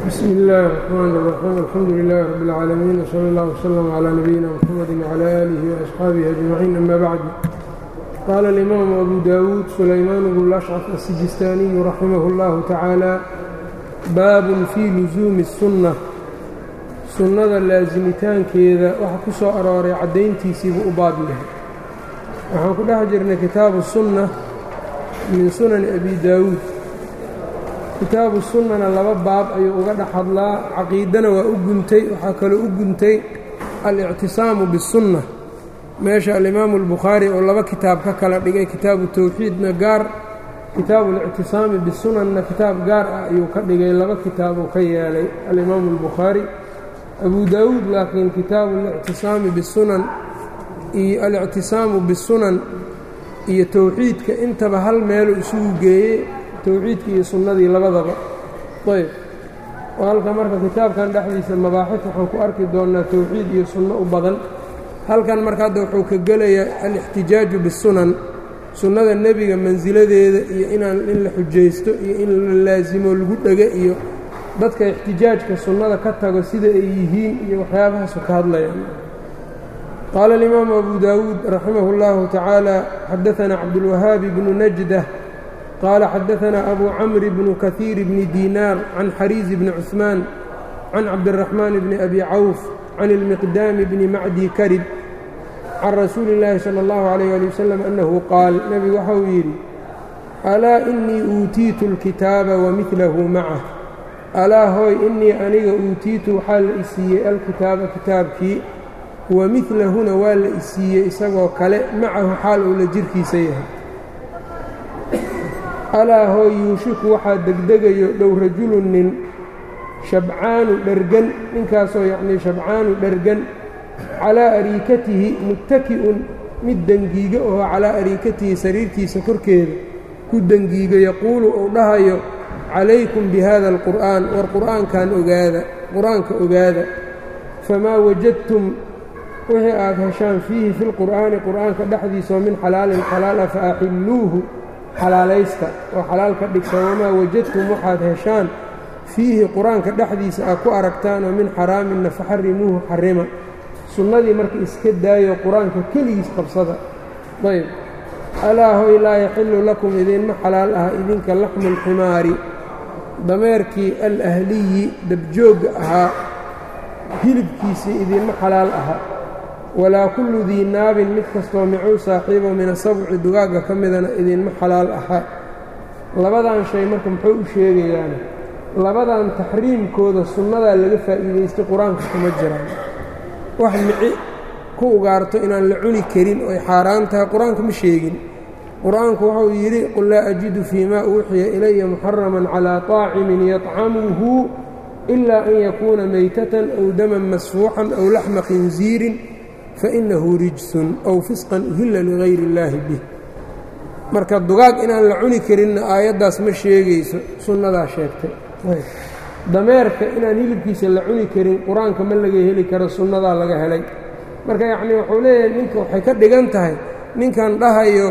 bsm اllaahi الرحmn الرaxيim alxamdu لilaahi rab اlcaalamiin wslى اllah wslm عlى nabiyina mxamadi wعlى alihi وaصxaabihi أجmaciin ama bacd qaala اlimaamu abu dawuud sulaymaan bnu lashcaf asijistaaniyu raximah اllahu tacaala baabun fii lusuumi الsunna sunnada laasimitaankeeda waxa ku soo arooray caddayntiisiibuu u baab yahay waxaan ku dhex jirnay kitaabu sunna min sunani abi daawuud kitaabu sunnana laba baab ayuu uga dhex hadlaa caqiidana waa u guntay waxaa kaloo u guntay alictisaamu bisunna meesha alimaamu albukhaari oo laba kitaab ka kala dhigay kitaabu towxiidna gaar kitaabu alictisaami bisunanna kitaab gaar ah ayuu ka dhigay laba kitaabuu ka yeelay alimaamu albukhaari abu daawuud laakiin kitaabu alictisaami bisunan iyo alictisaamu bisunan iyo towxiidka intaba hal meeluu isugu geeyey towxiidka iyo sunnadii labadaba ayb oo halka marka kitaabkan dhexdiisa mabaaxif waxaan ku arki doonnaa towxiid iyo sunno u badan halkan marka hadda wuxuu ka gelayaa alixtijaaju bisunan sunnada nebiga mansiladeeda iyo inaan in la xujaysto iyo in la laasimo lagu dhega iyo dadka ixtijaajka sunnada ka tago sida ay yihiin iyo waxyaabahaasu ka hadlayaan qaala alimaamu abu daawuud raximah اllahu tacaala xadaanaa cabdulwahaabi bnu najda qaala xadaanaa abu camri bnu kahiir bni diinaar can xariizi bni cuثmaan can cabdiraxmaan bni abi cawf can ilmiqdaami bni macdi karib can rasuuli اllaahi salى اllahu alayh ali wasalam annahu qaal nebigu waxa uu yidhi alaa inii uutiitu اlkitaaba wamidlahu macah alaa hooy innii aniga uutiitu waxaa la isiiyey alkitaaba kitaabkii wa midlahuna waa la isiiyey isagoo kale macahu xaal uu la jirkiisa yahay alaa hooy yuushiku waxaa degdegayo dhow rajulun nin shabcaanu dhergan ninkaasoo yacnii shabcaanu dhergan calaa ariikatihi muttaki'un mid dengiiga oo calaa ariikatihi sariirtiisa korkeeda ku dengiiga yaquulu uu dhahayo calaykum bi hada alqur'aan war qur'aankan ogaada qur-aanka ogaada famaa wajadtum wixii aad heshaan fiihi fi lqur'aani qur'aanka dhexdiisaoo min xalaalin xalaala fa axilluuhu xalaalaysta oo xalaal ka dhigta wamaa wajadtum waxaad heshaan fiihi qur-aanka dhexdiisa aad ku aragtaan oo min xaraaminna faxarimuuhu xarima sunnadii marka iska daayo qur-aanka keligiis qabsada ayb alaa hoy laa yaxillu lakum idinma xalaal ah idinka laxmu lximaari dameerkii alahliyi dabjoogga ahaa hilibkiisii idinma xalaal aha walaa kullu dii naabin mid kastoo micuu saaxiibo min asabci dugaagga ka midana idinma xalaal aha labadan shay marka muxuu u sheegayaan labadan taxriimkooda sunnadaa laga faa'iidaystay qur-aanka kuma jiraan wax mici ku ugaarto inaan la cuni karin oy xaaraan tahay qur-aanka ma sheegin qur-aanku wuxuu yidhi qul laa ajidu fii maa uuxiya ilaya muxaraman calaa طaacimin yطcamuhu ilaa an yakuuna maytatan aw daman masfuuxan aw laxma khinsiirin fainahu rijsun aw fisqan uhilla ligayri اllaahi bih marka dugaag inaan la cuni karinna aayaddaas ma sheegayso sunnadaa sheegtay dameerka inaan hilibkiisa la cuni karin qur-aanka ma laga heli karo sunnadaa laga helay marka yacnii wuxuu leeyahay ninka waxay ka dhigan tahay ninkan dhahayo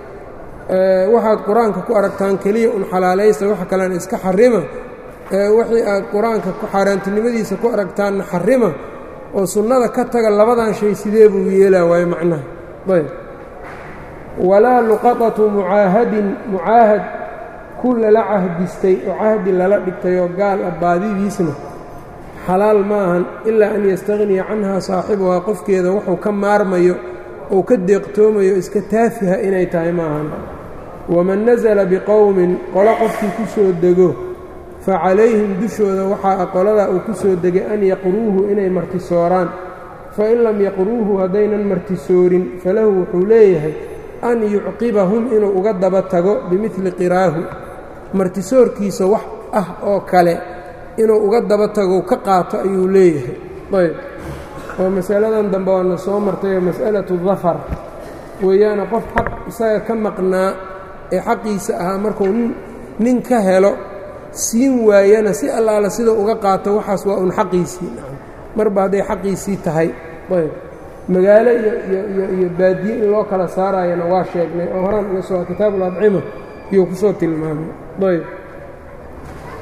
waxaad qur-aanka ku aragtaan keliya un xalaalaysta wax kalena iska xarima wixii aad qur-aanka ku xaaraantinimadiisa ku aragtaanna xarima oo sunnada ka taga labadan shay sidee buu yeelaa waayo macnaha ayb walaa luqatatu mucaahadin mucaahad ku lala cahdistay oo cahdi lala dhigtay oo gaal ah baadidiisna xalaal ma ahan ilaa an yastaqniya canhaa saaxibuhaa qofkeeda wuxuu ka maarmayo ou ka deeqtoomayo iska taafiha inay tahay ma ahan waman nasala biqowmin qolo qofkii ku soo dego fa calayhim dushooda waxaa qoladaa uu ku soo degay an yaqruuhu inay martisooraan fain lam yaqruuhu haddaynan martisoorin falahu wuxuu leeyahay an yucqibahum inuu uga daba tago bimidli qiraahu martisoorkiisa wax ah oo kale inuu uga daba tago ka qaato ayuu leeyahay ayb oo masaladan dambe waana soo martayoo mas'alatu dafar weeyaana qof xaq isaga ka maqnaa ee xaqiisa ahaa markuu nin ka helo siin waayana si allaala sidau uga qaato waxaas waa un xaqiisii marba hadday xaqiisii tahay ayb magaalo iyo baadiye in loo kala saarayana waa sheegnay oo horaan uga soo kitaabuladcima iyuu ku soo tilmaamay ayb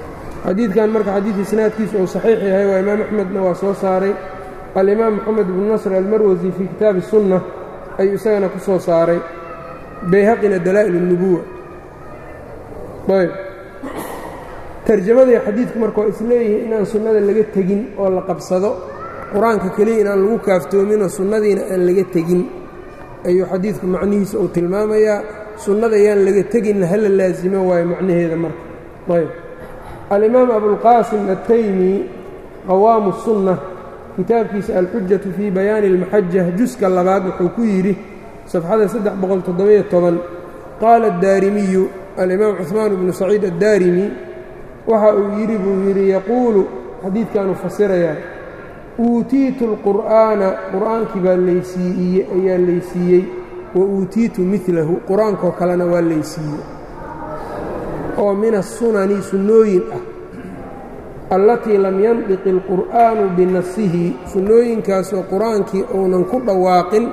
xadiidkan marka xadiid isnaadkiisu uu saxiix yahay waa imaam axmedna waa soo saaray alimaam moxamed bnu nasr almarwasi fii kitaabi sunna ayuu isagana ku soo saaray bayhaqina dalaa'il الnubuwa ayb tarjamadii xadiidku marka waa isleeyihiin inaan sunnada laga tegin oo la qabsado qur-aanka keliya inaan lagu kaaftoominoo sunnadiina aan laga tegin ayuu xadiidku macnihiisa uu tilmaamayaa sunnada yaan laga teginna hala laasimo waayo macnaheeda marka ayb alimaam abulqaasim attaymi qawaamu sunna kitaabkiisa alxujatu fii bayaani اlmaxaja juska labaad wuxuu ku yidhi safxada saddex boqol toddobiyo toban qaala addaarimiyu alimaam cuثmaan bnu saciid addaarimi waxa uu yidhi buu yidhi yaquulu xadiidkaanu fasirayaa uutiitu اlqur'aana qur'aankii baa laysiiye ayaa laysiiyey wa uutiitu milahu qur-aankoo kalena waa laysiiyey oo min asunani sunnooyin ah allatii lam yandiq اlqur'aanu binasihi sunnooyinkaasoo qur-aankii uunan ku dhawaaqin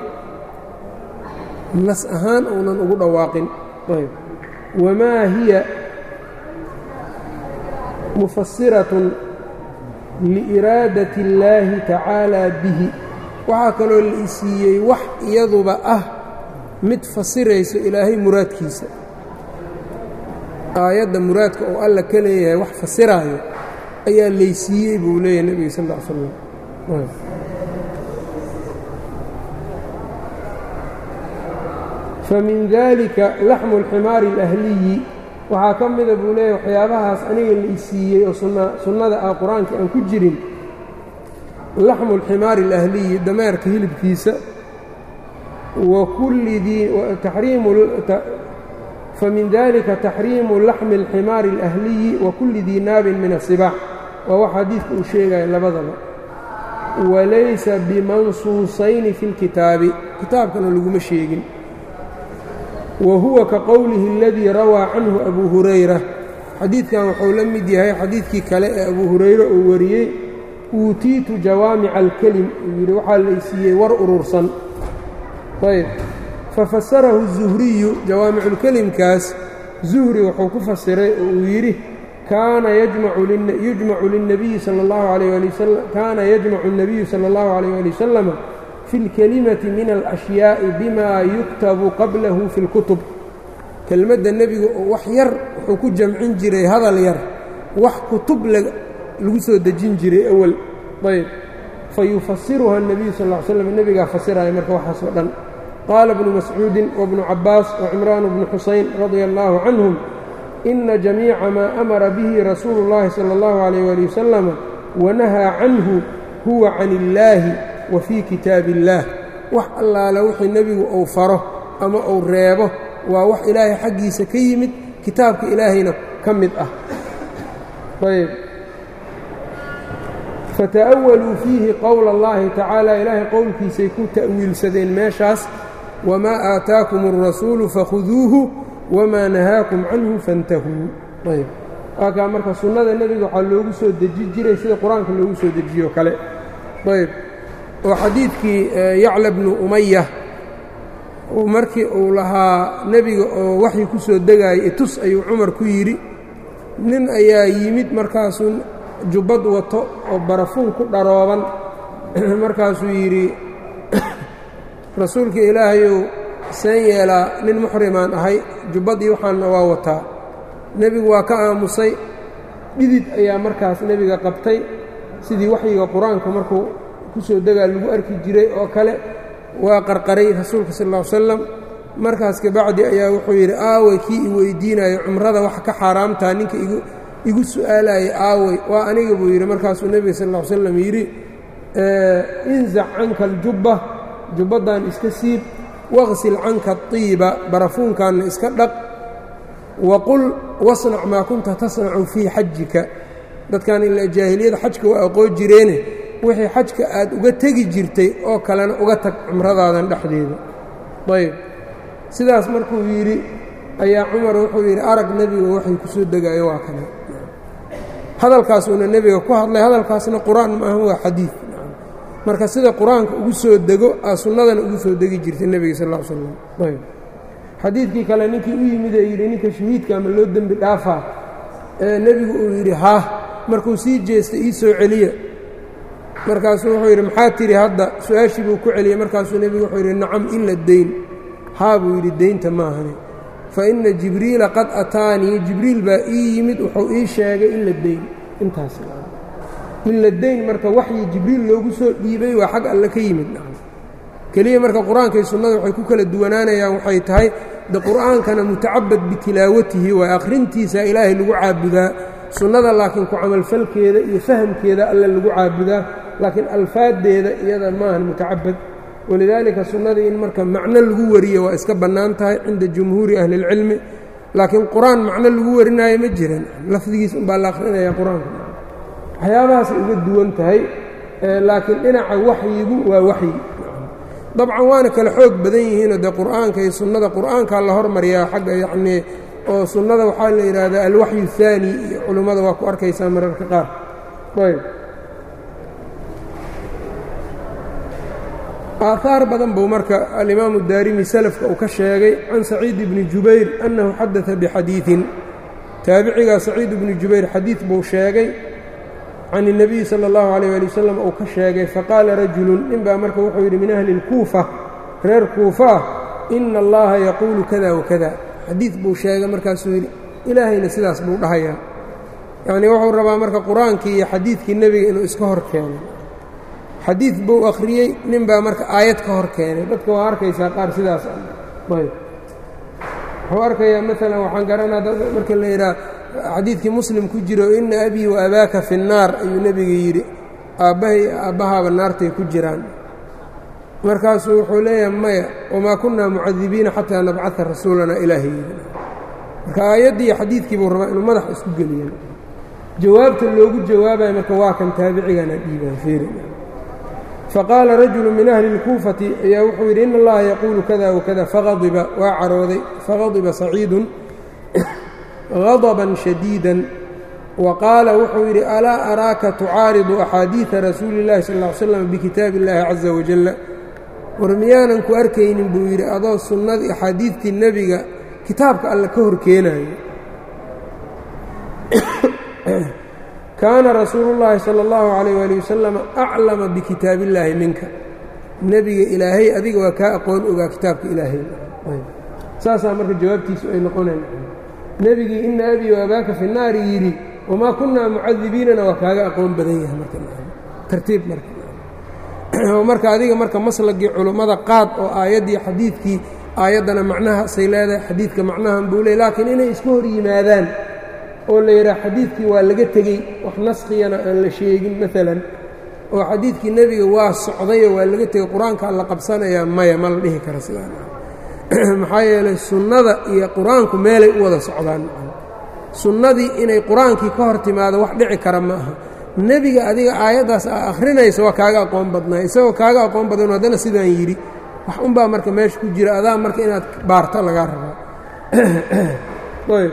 nas ahaan uunan ugu dhawaaqin wamaa hiya mufasiratun liiraadati اllaahi tacaalaa bihi waxaa kaloo la isiiyey wax iyaduba ah mid fasirayso ilaahay muraadkiisa aayadda muraadka oo alla ka leeyahay wax fasiraayo ayaa laysiiyey buu leeyahay nebiga sal ll ly slam famin dalika laxmu اlximaari اlahliyi waxaa ka mida buu leeyahy waxyaabahaas aniga la isiiyey oo sunnada ah qur-aanka aan ku jirin laxmu اlximaari اlahliyi dameerka hilibkiisa wa kulli dii famin dalika taxriimu laxmi اlximaari اlahliyi wa kulli dii naabin min asibaax waa wax xadiidka uu sheegaya labadaba walaysa bimansuusayni fi اlkitaabi kitaabkana laguma sheegin wa huwa ka qowlihi اladii rawaa canhu abu hurayra xadiidkan wuxuu la mid yahay xadiidkii kale ee abu hurayre uu wariyey uutiitu jawaamica alkelim uu yidhi waxaa laysiiyey war urursan ayb fafasarahu الzuhriyu jawaamiculkelimkaas zuhri wuxuu ku fasiray oo uu yidhi kaana yujmacu linabiyi sala اllahu alayh ali wasalam kaana yajmacu الnabiyu salى اllahu alayh ali wasalama fi اlkelimati min alأshyaaءi bima yuktabu qablahu fi اlkutub kelmadda nebiga oo wax yar wuxuu ku jamcin jiray hadal yar wax kutub lagu soo dejin jiray awal ayb fayufasiruha الnabiyu sal ly slam nebigaa fasiraya marka waxaasoo dhan qaala bnu mascuudin wabnu cabaas wacimraan bnu xusayn radia allahu canhum ina jamiica maa amara bihi rasuulu اllahi salى اllahu alayh ali wasalam wanahaa canhu huwa can illaahi wa fii kitaabi اllaah wax allaale wixii nebigu uu faro ama uu reebo waa wax ilaahay xaggiisa ka yimid kitaabka ilaahayna ka mid ah ayb fata'awaluu fiihi qowla اllahi tacaala ilaahay qowlkiisay ku ta'wiilsadeen meeshaas wamaa aataakum الrasuulu fakhuduuhu wamaa nahaakum canhu fantahuu ayb waakaa marka sunnada nebiga waxaa loogu soo deji jiray sida qur-aanka loogu soo dejiyo kale ayb oo xadiidkii yacla bnu umaya markii uu lahaa nebiga oo waxii ku soo degaayay itus ayuu cumar ku yidhi nin ayaa yimid markaasuu jubbad wato oo barafuun ku dharooban markaasuu yidhi rasuulka ilaahayow seen yeelaa nin muxrimaan ahay jubbadii waxaanna waa wataa nebigu waa ka aamusay dhidid ayaa markaas nebiga qabtay sidii waxyiga qur-aanka markuu ku soo degaa lagu arki jiray oo kale waa qarqaray rasuulka sal ll ly slam markaas kabacdi ayaa wuxuu yidhi aaway kii i weydiinayo cumrada wax ka xaaraamtaa ninka igu su'aalayay aaway waa aniga buu yidhi markaasuu nebiga sal ll ly slam yidhi inzac canka aljubba jubbaddan iska siib waqsil canka adiiba barafuunkaanna iska dhaq waqul wasnac maa kunta tasnacu fii xajika dadkan ilaa jaahiliyada xajka waa aqoon jireene wixii xajka aad uga tegi jirtay oo kalena uga tag cumradaadan dhexdeeda ayb sidaas markuu yidhi ayaa cumar wuxuu yidhi arag nebiga waxay ku soo degaayo waa kale hadalkaasuuna nebiga ku hadlay hadalkaasna qur-aan maaha waa xadiid marka sida qur-aanka ugu soo dego aa sunnadana ugu soo degi jirtay nebiga sal ll slam ayb xadiidkii kale ninkii u yimid ee yidhi ninka shahiidka ama loo dembi dhaafaa ee nebigu uu yidhi haa markuu sii jeesta ii soo celiya markaasuu wuxuu yidhi maxaa tidhi hadda su-aashii buu ku celiyey markaasuu nebigu wuxuu yidhi nacam ila deyn haa buu yidhi deynta maahani fa inna jibriila qad ataanii jibriil baa ii yimid wuxuu ii sheegay ila deyn intaas ila deyn marka waxyi jibriil loogu soo dhiibay waa xag alle ka yimid keliya marka qur-aanka iyo sunnada waxay ku kala duwanaanayaan waxay tahay de qur'aankana mutacabad bitilaawatihi waa akhrintiisa ilaahay lagu caabudaa sunnada laakiin ku camalfalkeeda iyo fahamkeeda alle lagu caabudaa laakiin alfaaddeeda iyada maahan mutacabad walidaalika sunnadii in marka macno lagu wariyo waa iska bannaan tahay cinda jumhuuri ahli اlcilmi laakiin qur-aan macno lagu warinaayo ma jiran lafdigiis unbaa la akhrinaya qur-aanka waxyaabahaasay uga duwan tahay laakiin dhinaca waxyigu waa waxyi dabcan waana kala xoog badan yihiinoo dee qur'aanka iyo sunnada qur'aankaa la hormariyaa xagga yacnii oo sunnada waxaa la yidhaahdaa alwaxyu الثaani iyo culummada waa ku arkaysaa mararka qaar ayb aahaar badan buu marka alimaamu daarimi salafka uu ka sheegay can saciid bni jubayr annahu xadada bixadiiثin taabicigaa saciid bni jubayr xadiid buu sheegay can الnabiyi salى اllahu عalيyه ali wasalam uu ka sheegay faqaala rajulu nin baa marka wuxuu yidhi min ahli اlkuufa reer kuufa ah ina allaha yaquulu kada wakada xadiid buu sheegay markaasuu yidhi ilaahayna sidaas buu dhahayaa yacnii wuxuu rabaa marka qur-aankii iyo xadiidkii nebiga inuu iska hor keenay xadiid buu akhriyey nin baa marka aayad ka hor keenay dadka waa arkaysaa qaar sidaas ayb wuxuu arkayaa maalan waxaan garanaa marka la yidhaha xadiidkii muslim ku jiro ina abii wa abaaka fi nnaar ayuu nebiga yidhi aabbahay aabbahaaba naartay ku jiraan markaasuu wuxuu leeyahay maya wamaa kunnaa mucadibiina xataa nabcada rasuulanaa ilaahay yidhi marka aayaddii xadiidkii buu rabaa inuu madax isku geliyan jawaabta loogu jawaabayo marka waa kan taabicigana dhiibaan fiiri faqaala rajulu min ahli اlkuufati ayaa wuxuu yidhi in allaha yaquulu kada wakada faqadiba waa carooday faqadiba saciidun غضبا شhديدا وqاaلa wuxuu yidhi alاa أراaka تucaariضu أxاadiiثa rasuuli الlahi sal اه ly slam bkitaabi الlahi caزa وaجل war miyaanan ku arkaynin buu yidhi adoo sunnadii axaadiidtii nebiga kitaabka alle ka hor keenayo kaana rasuulu الlahi salى الlahu عalيه alي wasalam أclama bkitaabi الlaahi minka nebiga ilaahay adiga waa kaa aqoon ogaa kitaabka ilaahay saasaa marka jawaabtiisu ay noqonayn nebigii ina abii waabaaka fi naari yidhi wamaa kunnaa mucadibiinana waa kaaga aqoon badan yahay martartiib marka marka adiga marka maslagii culummada qaad oo aayaddii xadiidkii aayaddana macnahaasay leedahay xadiidka macnahan buu leey laakiin inay iska hor yimaadaan oo la yidhaha xadiidkii waa laga tegey wax naskiyana aan la sheegin maalan oo xadiidkii nebiga waa socdayoo waa laga tegey qur-aankaa la qabsanayaa maya ma la dhihi kara sidaan maxaa yeelay sunnada iyo qur-aanku meelay u wada socdaan sunnadii inay qur-aankii ka hor timaado wax dhici kara ma aha nebiga adiga aayaddaas aa akhrinaysa waa kaaga aqoon badnaa isagoo kaaga aqoon badan haddana sidaan yidhi wax unbaa marka meesha ku jira adaa marka inaad baarto lagaa rabaa ayb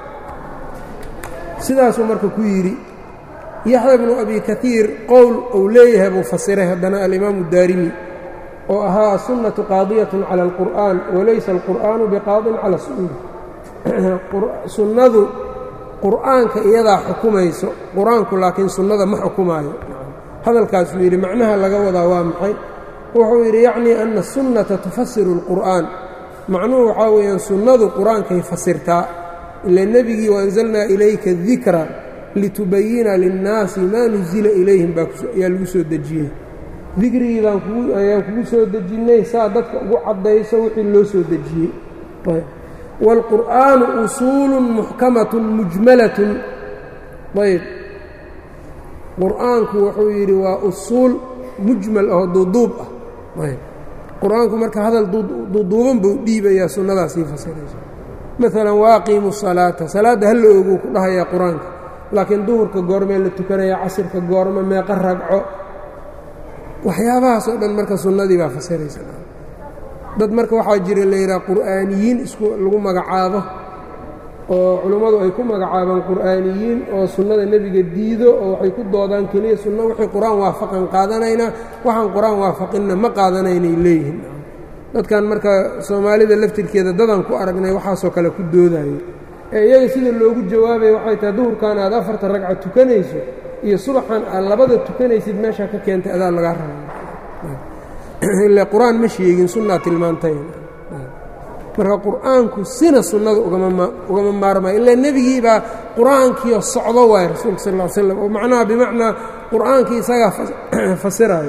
sidaasuu marka ku yidhi yaxya bnu abi kaiir qowl uu leeyahay buu fasiray haddana alimaamu daarimi oo ahaa aلsunaةu qaadiyaة calى اlqur'an walaysa اlqur'aanu biqaadin calى sunna sunnadu qur'aanka iyadaa xukumayso qur-aanku laakiin sunnada ma xukumaayo hadalkaasuu yidhi macnaha laga wadaa waa maxay wuxuu yidhi yacnii ana الsunnata tufasiru اlqur'an macnuhu waxaa weeyaan sunnadu qur-aankay fasirtaa ila nebigii waanzalnaa ilayka dikra litubayina linnaasi maa nuzila ilayhim baayaa lagu soo dejiyey dikrigii baan ayaan kugu soo dejinnay saa dadka ugu caddayso wixii loo soo dejiyey wاlqur'aanu usuulu muxkamatun mujmalatun ayb qur'aanku wuxuu yidhi waa usuul mujmal oo duuduub ah ayb qur-aanku marka hadal duuduuban buu dhiibayaa sunnadaasii fasirayso maalan waaqiimu salaata salaadda hala oguu ku dhahayaa qur-aanka laakiin duhurka goormee la tukanaya casirka goorme meeqa ragco waxyaabahaas oo dhan marka sunnadii baa fasiraysa dad marka waxaa jira la yidhaha qur'aaniyiin isku lagu magacaabo oo culummadu ay ku magacaabaan qur'aaniyiin oo sunnada nebiga diido oo waxay ku doodaan keliya sunno wixii qur-aan waafaqan qaadanaynaa waxaan qur-aan waafaqinna ma qaadanaynay leeyihiin dadkan marka soomaalida laftirkeeda dadan ku aragnay waxaasoo kale ku doodayo ee iyaga sida loogu jawaabaya waxay tahay duhurkan aad afarta ragca tukanayso iyo subaxan aad labada tukanaysid meeshaa ka keentay adaa lagaa rabaa ile qur-aan ma sheegin sunnaa tilmaantay marka qur'aanku sina sunnada ugama maarmayo ilaa nebigii baa qur'aankiio socdo waay rasuulka sal ll slam oo macnaha bimacnaa qur'aankii isagaa fasirayo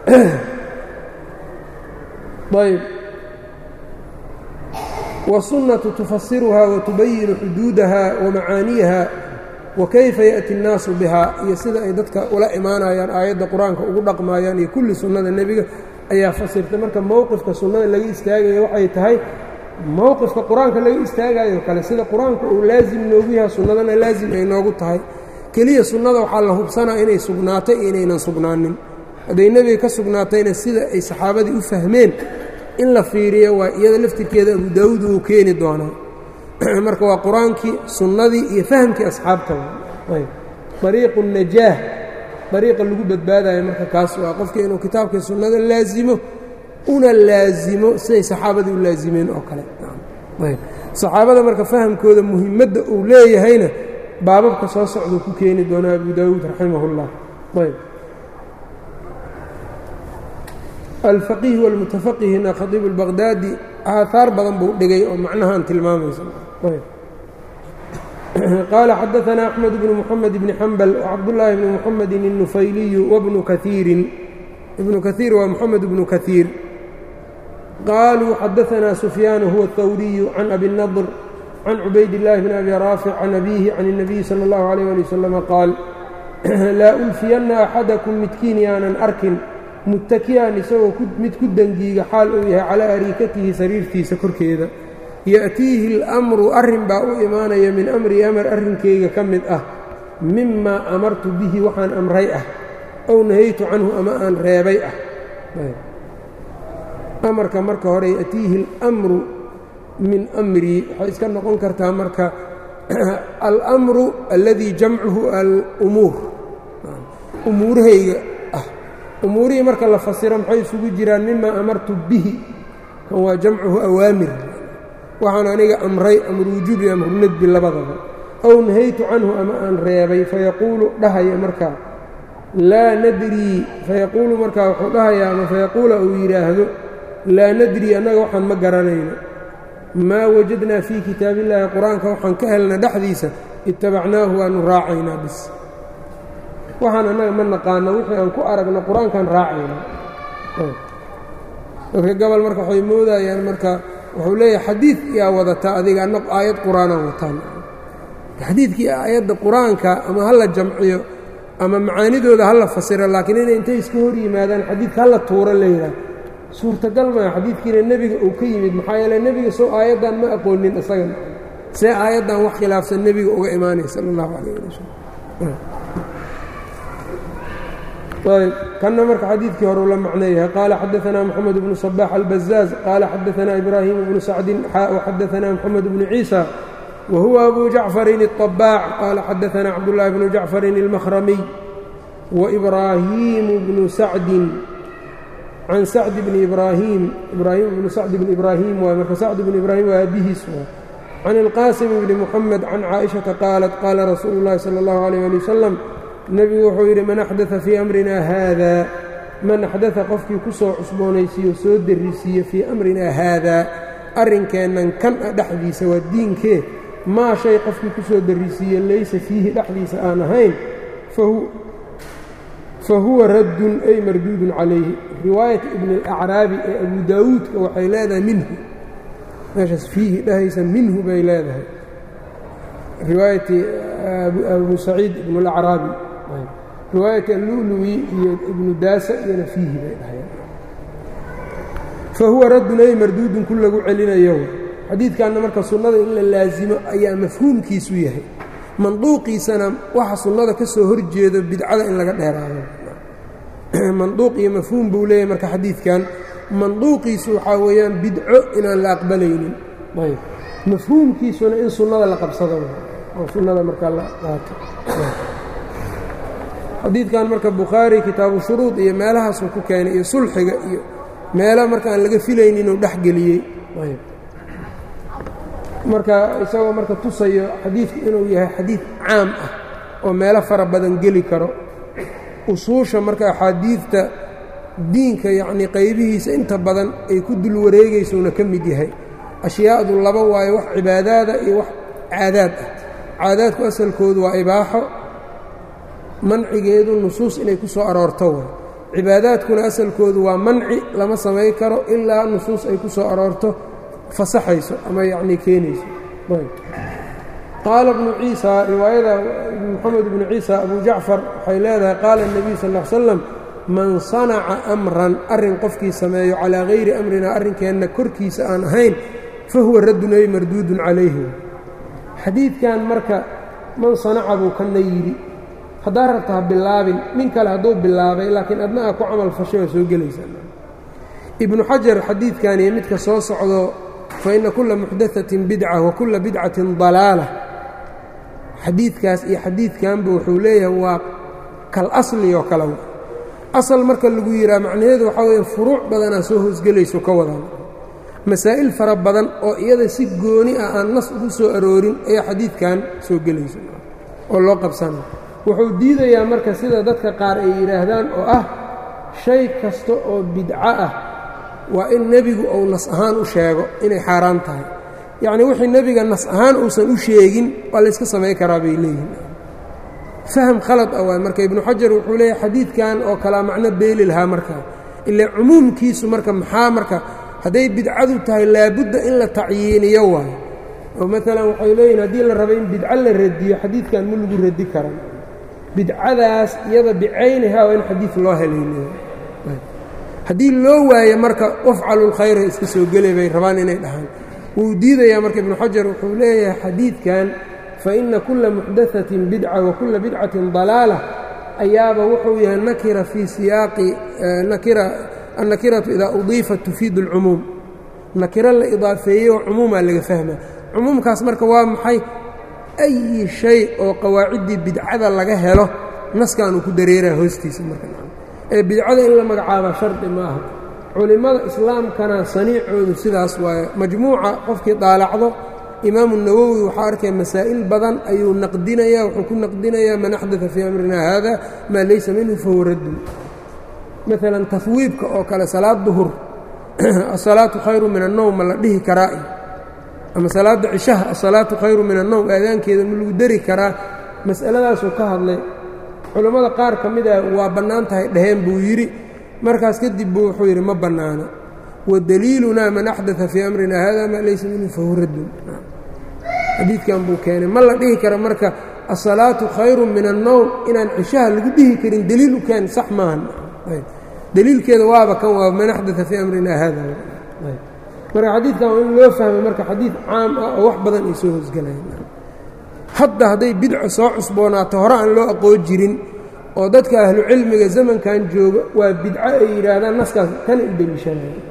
ayb wالsunnatu tufasiruhaa watubayinu xuduudaha wamacaaniyaha wakayfa yaأti الnaasu bihaa iyo sida ay dadka ula imaanayaan aayadda qur-aanka ugu dhaqmaayaan iyo kulli sunnada nebiga ayaa fasirtay marka mowqifka sunnada laga istaagaya waxay tahay mowqifka qur-aanka laga istaagayo kale sida qur-aanka uu laasim noogu yahay sunnadana laasim ay noogu tahay keliya sunnada waxaa la hubsanaa inay sugnaatay iyo inaynan sugnaanin hadday nebiga ka sugnaatayna sida ay saxaabadii u fahmeen in la fiiriyo waa iyada laftirkeeda abu daawuud uu keeni doonaa marka waa qur-aankii sunnadii iyo fahamkii asxaabta ariiqu najaah ariiqa lagu badbaadayo marka kaas waa qofka inuu kitaabkai sunnada laasimo una laasimo siday saxaabadii u laasimeen oo kale saxaabada marka fahamkooda muhimadda uu leeyahayna baababka soo socduu ku keeni doonaa abu daawuud raximah اllah ayb alfaqiih wاlmutafaqihina khadiib اlbaqdaadi aahaar badan buu dhigay oo macnahaan tilmaamaysa qaala xadaثna أxmed bnu mxamed bni xambal wcabdالlaahi bni mxamedi الnufayliyu wbnu kaiirin ibnu kaiir waa mxamed bnu kaiir qaluu xadaثna sufyaan huwa الthawriyu can abi الnadr can cubayd الlahi bn abi raafic can abihi can الnabiyi salى اllahu عalيyه ali waslm qaal laa ulfiyanna axadakum midkiin yaanan arkin muttaki'an isagoo mid ku dangiiga xaal uu yahay calaa ariikatihi sariirtiisa korkeeda ya'tiihi اlأmru arrin baa u imaanaya min amri amar arrinkayga ka mid ah mimaa amartu bihi waxaan amray ah ow nahaytu canhu ama aan reebay ah amarka marka hore ya'tiihi اlأmru min amrii waxay iska noqon kartaa marka alأmru alladii jamcuhu alumuur umuurahayga ah umuurihii marka la fasiro maxay isugu jiraan mimaa amartu bihi kan waa jamcuhu awaamir waxaan aniga amray amru wujuubi amru nedbi labadaba ow nahaytu canhu ama aan reebay fayaquulu dhahaya markaa laa nadrii fayaquulu markaa wuxuu dhahayaa ama fayaquula uu yidhaahdo laa nadrii annaga waxaan ma garanayno maa wajadnaa fii kitaabillaahi qur-aanka waxaan ka helna dhexdiisa ittabacnaahu waanu raacaynaa bis waxaan annaga ma naqaano wixii aan ku aragno qur-aankaan raacayna dadka gobol marka waxay moodayaan marka wuxuu leeyahay xadiid yaa wadataa adiga anna aayad qur-aanaan wataan xadiidkii aayadda qur-aanka ama ha la jamciyo ama macaanidooda ha la fasiro laakiin inay intay iska hor yimaadaan xadiidka hala tuuro leeyahay suurtagal maa xadiidkiina nebiga uu ka yimid maxaa yeele nebiga sow aayaddan ma aqoonin isagan see aayaddan wax khilaafsan nebiga uga imaanaya sala allahu calayh ali wasalam ayb kanna marka xadiidkii hore ula macneeyahay qaala xadaثna mxamed bnu صbax albazaaz qaala xadaثna ibraahim bnu sacdin xadaثna mxamed bnu ciisa wa huwa abu jacfarin الطabaac qaala xadaثna cabdالlahi bnu jacfarin اlmahramiy wإbraahimu bnu sacdin can sacd bni ibraahim ibraahim bnu sacd bni ibraahim waay marka sacd bni ibraahim waa aabihiis waay can اlqaasim bni muxamed can caaئiشhaةa qaalat qaala rasuulu اllahi salى اllahu عalيه ali wasalam nebigu wuxuu yidhi man axdaa fii amrina haada man axdaa qofkii ku soo cusboonaysiiyo soo derrisiiye fii amrinaa haadaa arrinkeennan kan a dhexdiisa waa diinkee maa shay qofkii ku soo derrisiiye laysa fiihi dhexdiisa aan ahayn fa huwa raddun ay marduudun calayhi riwaayata ibni alacraabi ee abu daawuudka waxay leedahay minhu meeshaas fiihi dhahaysa minhu bay leedahay riwaayati abu saciid ibn alacraabi riwaayati alluluwi iyo ibnu daasa iyona fiihi bay dhahayeen fa huwa raddun ay marduudun ku lagu celinayo xadiidkanna marka sunnada in la laasimo ayaa mafhuumkiisu yahay manduuqiisana waxa sunnada ka soo horjeedo bidcada in laga dheeraado manduuq iyo mafhuum buu leeyahay marka xadiidkan manduuqiisu waxaa weeyaan bidco inaan la aqbalaynin ayb mafhuumkiisuna in sunnada la qabsado oo sunnada markaa la qaato xadiidkan marka bukhaari kitaabu shuruud iyo meelahaasuu ku keenay iyo sulxiga iyo meela marka aan laga filaynin inuu dhex geliyey marka isagoo marka tusayo xadiidku inuu yahay xadiid caam ah oo meelo fara badan geli karo usuusha marka axaadiidta diinka yacnii qaybihiisa inta badan ay ku dul wareegaysuuna ka mid yahay ashyaadu laba waayo wax cibaadaada iyo wax caadaad ah caadaadku asalkoodu waa ibaaxo mancigeedu nusuus inay ku soo aroorto way cibaadaadkuna asalkoodu waa manci lama samay karo ilaa nusuus ay ku soo aroorto fasaxayso ama yacnii keenayso qaala bnu ciisa riwaayada moxamed ibnu ciisa abu jacfar waxay leedahay qaala الnebiyu sal ا l slam man sanaca amran arrin qofkii sameeyo calaa hayri amrina arrinkeenna korkiisa aan ahayn fahuwa raddun ay marduudun calayhi xadiidkan marka man sanaca buu kana yidhi haddaa rabta ha bilaabin nin kale hadduu bilaabay laakiin adna aa ku camal fashay waa soo gelaysaa ibnu xajar xadiidkan iyo midka soo socdo fa ina kulla muxdaatin bidca wa kulla bidcatin dalaala xadiidkaas iyo xadiidkanba wuxuu leeyahay waa kal asli oo kale asal marka lagu yidhaha macnaheedu waxaa weeye furuuc badanaa soo hoosgelayso ka wadaan masaa'il fara badan oo iyada si gooni ah aan nas ugu soo aroorin ayaa xadiidkan soo gelayso oo loo qabsana wuxuu diidayaa marka sida dadka qaar ay yidhaahdaan oo ah shay kasta oo bidco ah waa in nebigu uu nas ahaan u sheego inay xaaraan tahay yacnii wixii nebiga nas ahaan uusan u sheegin waa layska samay karaa bay leeyihin faham khalad ah waay marka ibnu xajar wuxuu leeyahay xadiidkan oo kalaa macno beeli lahaa markaa ilaa cumuumkiisu marka maxaa marka hadday bidcadu tahay laabudda in la tacyiiniyo waayo oo maalan waxay leeyihin haddii la rabo in bidco la radiyo xadiidkan ma lagu radi karan bidcadaas iyada bicaynihaa waa in xadiid loo helayna haddii loo waayo marka wafcalu lkhayra iska soo gelay bay rabaan inay dhahaan wuu diidayaa marka ibnu xajar wuxuu leeyahay xadiidkan faina kulla muxdaatin bidca wa kulla bidcatin dalaala ayaaba wuxuu yahay nakira fii siyaaqi nakira annakiratu idaa udiifat tufiidu اlcumuum nakiro la idaafeeyey oo cumuumaa laga fahma cumuumkaas marka waa maxay ayi shay oo qawaaciddii bidcada laga helo naskanuu ku dareeraa hoostiisa marka ee bidcada in la magacaaba shardi ma aha culimmada islaamkana saniicoodu sidaas waaye majmuuca qofkii daalacdo imaamu nawowi waxaa arkaya masaa'il badan ayuu naqdinayaa wuxuu ku naqdinayaa man axdaa fii amrina haada maa laysa minhu fahuwa raddun maalan tafwiibka oo kale salaad duhur asalaatu khayru min annowm ma la dhihi karaa ama salaadda cishaha asalaatu khayru min annowm aadaankeeda ma lagu dari karaa mas'aladaasuu ka hadlay culammada qaar ka mid ah waa bannaan tahay dhaheen buu yidhi markaas kadib buu wuxuu yidhi ma bannaana wadaliilunaa man axdaa fii amrina hada maa laysa minhu fahuwa raddun xadiidkan buu keenay ma la dhihi kara marka asalaatu khayru min annowm inaan cishaha lagu dhihi karin deliil u keen sax maahan deliilkeeda waaba kan waa man axdaa fii amrina hada marka xadiidkan waa in loo fahmay marka xadiid caam ah oo wax badan ay soo hoosgalayan hadda hadday bidco soo cusboonaato hore aan loo aqoon jirin oo dadka ahlu cilmiga zamankan jooga waa bidco ay yidhaahdaan naskaas kana u deliishanaya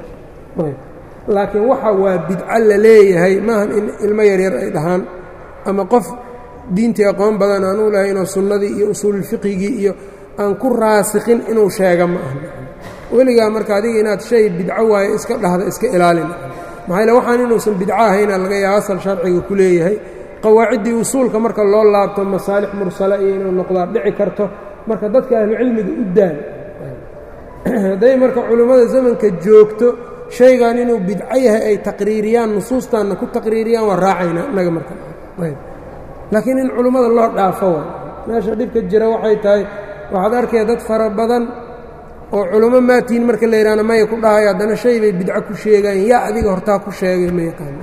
laakiin waxa waa bidco la leeyahay maahan in ilmo yaryar ay dhahaan ama qof diintii aqoon badan aan u lahay inuu sunnadii iyo usuululfiqigii iyo aan ku raasikhin inuu sheega ma aha weligaa marka adiga inaad shay bidco waayo iska dhahda iska ilaalin maxaa yaele waxaan inuusan bidco ahayna laga yaaba asal sharciga ku leeyahay qawaaciddii usuulka marka loo laabto masaalix mursale iyo inuu noqdaa dhici karto marka dadka ahlucilmiga u daan hadday marka culimmada zamanka joogto shaygan inuu bidco yahay ay taqriiriyaan nusuustaanna ku taqriiriyaan waa raacayna innaga marka laakiin in culimmada loo dhaafo wa meesha dhibka jira waxay tahay waxaad arkaya dad fara badan oo culummo maatiin marka la yidhahna maya ku dhahayo haddana shay bay bidco ku sheegayan yaa adiga hortaa ku sheegay ma yaqaano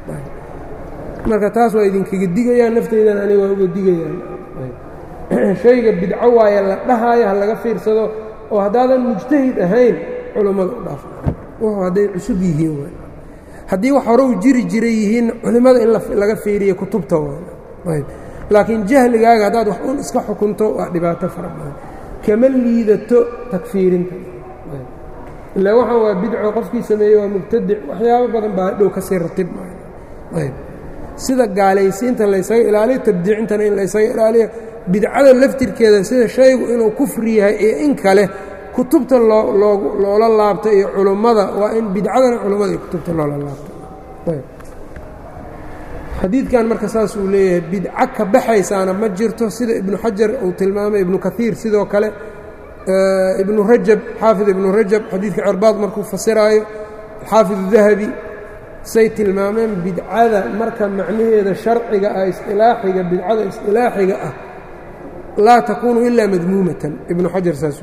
marka taas waa idinkaga digayaan nafteydan aniga waa uga digayaan shayga bidco waaye la dhahaayo ha laga fiirsado oo haddaadan mujtahid ahayn culummada u dhaaf wuxuu hadday cusub yihiin w haddii wax hore u jiri jiray yihiin culimmada in laga fiiriyo kutubta waayb laakiin jahligaaga haddaad wax un iska xukunto waa dhibaato fara badan kama liidato takfiirinta ilaa waxaan waa bidco qofkii sameeyey waa mubtadic waxyaabo badan baa dhow kasii ratib ayb sida gaalaysiinta laysaga ilaaliyo tabdiicintana in laysaga ilaaliyo bidcada laftirkeeda sida shaygu inuu kufri yahay iyo in kale kutubta loola laabto iyo culummada waa in bidcadana culummada iyo kutubta loola laabto xadiidkan marka saas uu leeyahay bidco ka baxaysaana ma jirto sida ibnu xajar uu tilmaamay ibnu kaiir sidoo kale ibnu rajab xaafid ibnu rajab xadiidka cirbaad markuu fasiraayo xaafid dahabi say tilmaameen bidcada marka macnaheeda sharciga ah isilaaxiga bidcada isilaaxiga ah laa takuunu ilaa madmuumatan ibnu xajar saas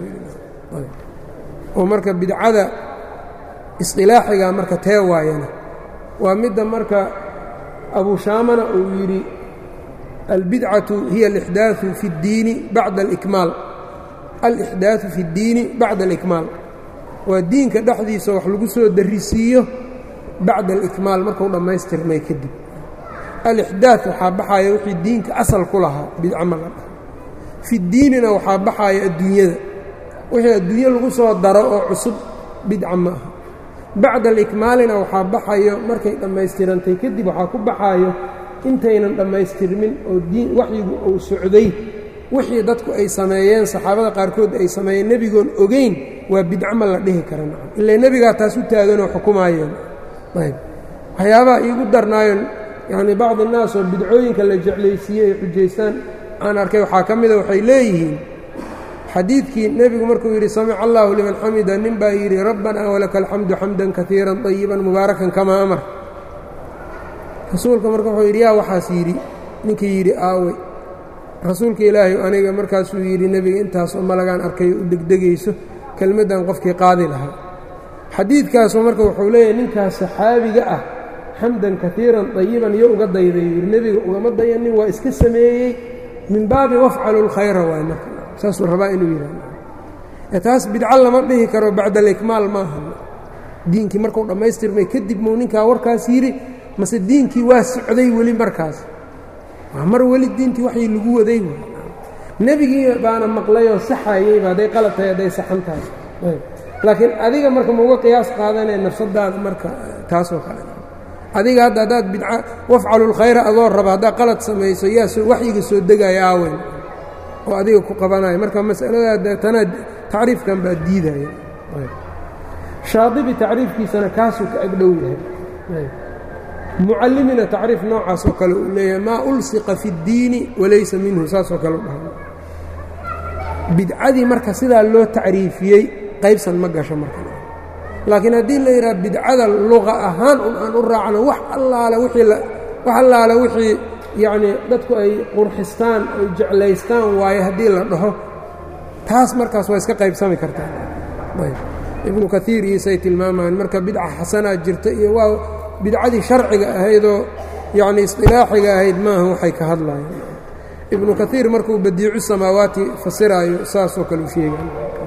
oo marka bidcada isilaaxiga marka tee waayana waa midda marka abu shaamana uu yidhi albidcatu hiya alixdaaثu fi اddiini bacda alikmaal alixdaaثu fi اddiini bacda alikmaal waa diinka dhexdiisa wax lagu soo darisiiyo bacda alikmaal markuu dhammaystirmay kadib alixdaaث waxaa baxaya wixii diinka asal ku lahaa bidco ma la dhaho fi ddiinina waxaa baxaya adduunyada wixii adduunye lagu soo daro oo cusub bidca ma aha bacda alikmaalina waxaa baxayo markay dhammaystirantay kadib waxaa ku baxaayo intaynan dhammaystirmin oo diin waxyigu uu socday wixii dadku ay sameeyeen saxaabada qaarkood ay sameeyeen nebigoon ogeyn waa bidco ma la dhihi kara nacam ilaa nebigaa taas u taaganoo xukumaayeen ayb waxyaabaha iigu darnaayon yacnii bacdi innaas oo bidcooyinka la jeclaysiiyey ay xujaystaan aan arkay waxaa ka mida waxay leeyihiin xadiidkii nebigu markuu yidhi samica allaahu liman xamida nin baa yidhi rabbanaa walaka alxamdu xamdan kaiiran طayiban mubaarakan kamaa amar rasuulka marka wuxuu yidhi yaa waxaas yidhi ninkii yidhi aawey rasuulka ilaahay aniga markaasuu yidhi nebiga intaasoo malagaan arkayo u degdegayso kelmaddan qofkii qaadi lahaa xadiidkaasu marka wuxuu leeyahay ninkaas saxaabiga ah xamdan kaiiran طayiban iyo uga dayday yidhi nebiga ugama dayanin waa iska sameeyey min baabi wafcalu اlkhayra waay marka saasuu rabaa inuu yidhahdo taas bidco lama dhihi karo bacda alikmaal maaha diinkii markuu dhammaystirmay kadib muu ninkaa warkaas yidhi mase diinkii waa socday weli markaas waa mar weli diintii waxay lagu waday nebigii baana maqlayoo saxayeyba hadday qalab tahay hadday saxan tahay laakiin adiga marka mauga qiyaas qaadanee nafsadaada marka taasoo kale adiga hadda haddaad bidca wafcalu lkhayra adoo raba haddaad qalad samayso yaa waxyiga soo degaya aaweyn oo adiga ku qabanaya marka masaladaa tanaa tacriifkan baa diidaya shaadibi tacriifkiisana kaasuu ka agdhow yahay mucallimina tacriif noocaas oo kale uu leeyahay maa ulsiqa fi اddiini walaysa minhu saasoo kale u dhaha bidcadii marka sidaa loo tacriifiyey qaybsan ma gasho marka laakiin haddii la yidhaha bidcada luqa ahaan un aan u raacno wax allaale wixii wax allaale wixii yacnii dadku ay qurxistaan ay jeclaystaan waaye haddii la dhaho taas markaas waa iska qaybsami kartaa ibnu kaiir iisay tilmaamaan marka bidca xasanaa jirta iyo waa bidcadii sharciga ahaydoo yacnii isqilaaxiga ahayd maaha waxay ka hadlayaan ibnu kaiir markuu badiicu samaawaati fasiraayo saasoo kale u sheegaan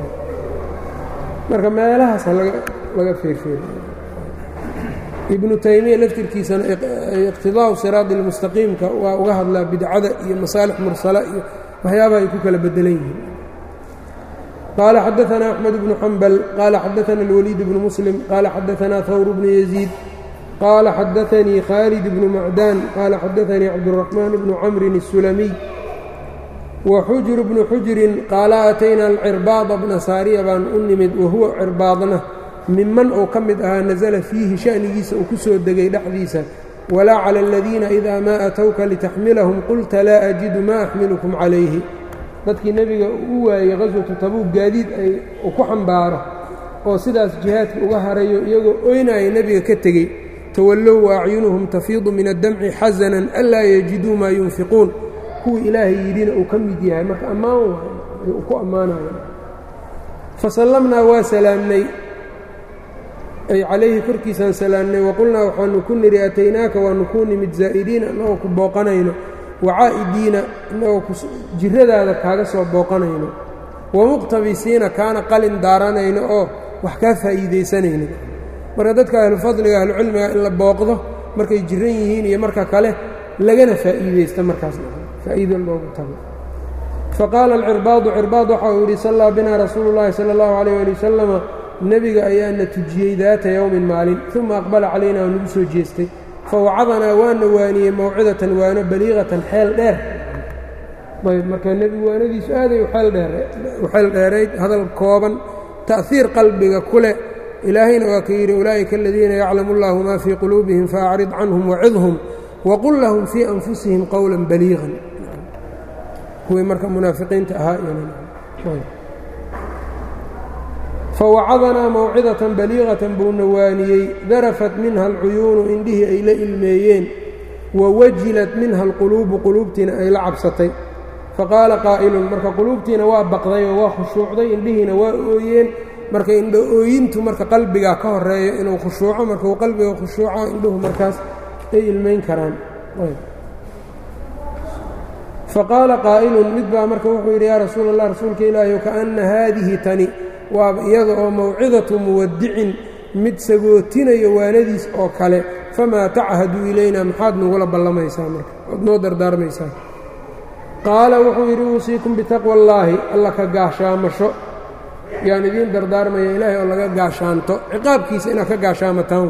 marka meelahaas laga feerfeeriy ibnu taymiya laftirkiisana iqtidaa'u siraadi lmustaqiimka waa uga hadlaa bidcada iyo masaalix mursala iyo waxyaabaha ay ku kala bedelan yihiin qaala xadaثna أxmed bnu xambal qaala xadaثna اlwaliid bnu muslim qaala xadaثna hawr bnu yaziid qaala xadaثanii khaalid bnu macdaan qaala xadaثanii cabdالرaxmaan bnu camrin الsulamiy waxujr bnu xujrin qaala atayna alcirbaada bna saariya baan u nimid wahuwa cirbaadna miman uu ka mid ahaa nasala fiihi sha'nigiisa uu ku soo degay dhexdiisa walaa cala aladiina idaa maa atowka litaxmilahum qulta laa ajidu maa axmilukum calayhi dadkii nebiga u waayey qaswatu tabuug gaadiid ay uu ku xambaaro oo sidaas jihaadka uga harayo iyagoo oynaaya nebiga ka tegey tawallow wa acyunuhum tafiidu min addamci xasanan anlaa yajiduu maa yunfiquun kuwii ilaahay yidhina uu ka mid yahay marka ammaan waayo uu ku ammaanayo fasallamnaa waa salaamnay ay calayhi korkiisaan salaamnay waqulnaa waxaanu ku nidhi ataynaaka waanu kuu nimid zaa'iriina innagoo ku booqanayno wacaa'idiina innagoo jirradaada kaaga soo booqanayno wamuqtabisiina kaana qalin daaranayno oo wax kaa faa'iidaysanayno marka dadka ahlufadliga ahlucilmiga in la booqdo markay jiran yihiin iyo marka kale lagana faa'iidaysta markaas faa'iido loogu tago faqaala alcirbaadu cirbaad waxa uu yidhi sallaa binaa rasuulu llaahi sala allahu calayh ali wasalama nebiga ayaana tujiyey daata yowmin maalin uma aqbala calayna waa nagu soo jeestay fawacadanaa waana waaniyey mawcidatan waano baliiqatan xeel dheer ayb marka nebigu waanadiisu aaday u xeel dheerayd hadal kooban ta'hiir qalbiga ku leh ilaahayna waa ka yidhi ulaa'ika aladiina yaclamu allahu maa fii quluubihim faacrid canhum wacidhum waqul lahum fii anfusihim qowla baliiqan kuwii marka munaafiqiinta ahaa fawacadanaa mawcidatan baliiqatan buuna waaniyey darafat minha alcuyuunu indhihii ay la ilmeeyeen wawajilat minha alquluubu quluubtiina ay la cabsatay faqaala qaa'ilun marka quluubtiina waa baqday oo waa khushuucday indhihiina waa ooyeen marka indho ooyintu marka qalbigaa ka horeeyo inuu khushuuco marka uu qalbiga khushuuco indhuhu markaas ay ilmayn karaan faqaala qaa'ilun mid baa marka wuxuu yidhi yaa rasuula allah rasuulka ilaahi kaana haadihi tani waaba iyada oo mawcidatu muwadicin mid sagootinayo waanadiis oo kale famaa tachadu ilaynaa maxaad nagula ballamaysaa marka ood noo dardaarmaysaa qaala wuxuu yidhi uusiikum bitaqwa allaahi alla ka gaashaamasho yaan idiin dardaarmaya ilaahay oo laga gaashaanto ciqaabkiisa inaad ka gaashaamataan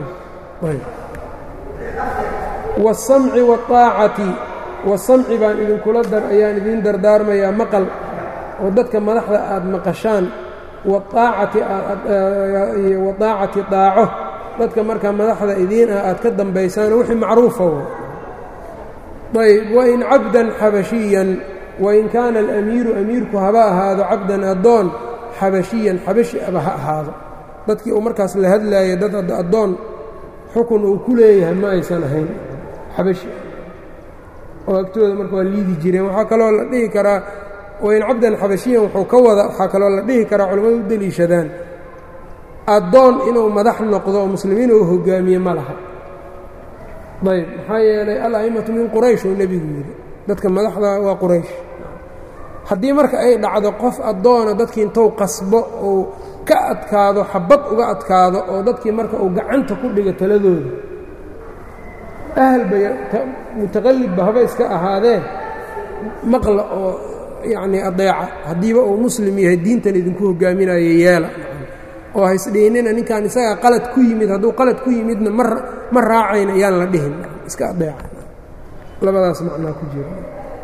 waasamci waaacati wasamci baan idinkula dar ayaan idiin dardaarmayaa maqal oo dadka madaxda aad maqashaan waaacati waaacati daaco dadka markaa madaxda idiin ah aad ka dambaysaanoo wixii macruufa ayb wain cabdan xabashiyan wain kaana alamiiru amiirku haba ahaado cabdan addoon xabashiyan xabashi aba ha ahaado dadkii uu markaas la hadlaayay dad addoon xukun uu ku leeyahay ma aysan ahayn xabashi oo agtooda marka waa liidi jireen waxaa kaloo la dhihi karaa wain cabdan xabashiyan wuxuu ka wada waxaa kaloo la dhihi karaa culimmadu u deliishadaan addoon inuu madax noqdo oo muslimiin uu hogaamiye ma laha ayb maxaa yeelay al-a'immatu min quraysh uu nebigu yidhi dadka madaxda waa quraysh haddii marka ay dhacdo qof addoona dadkii intou qasbo uu ka adkaado xabad uga adkaado oo dadkii marka uu gacanta ku dhigo taladooda ahalba mutaqallibba haba iska ahaadee maqla oo yacnii adeeca haddiiba uu muslim yahay diintan idinku hogaaminayo yeela oo haysdhiinina ninkan isagaa qalad ku yimid hadduu qalad ku yimidna ma raacayna ayaan la dhihin iska adeeca labadaas macnaa ku jira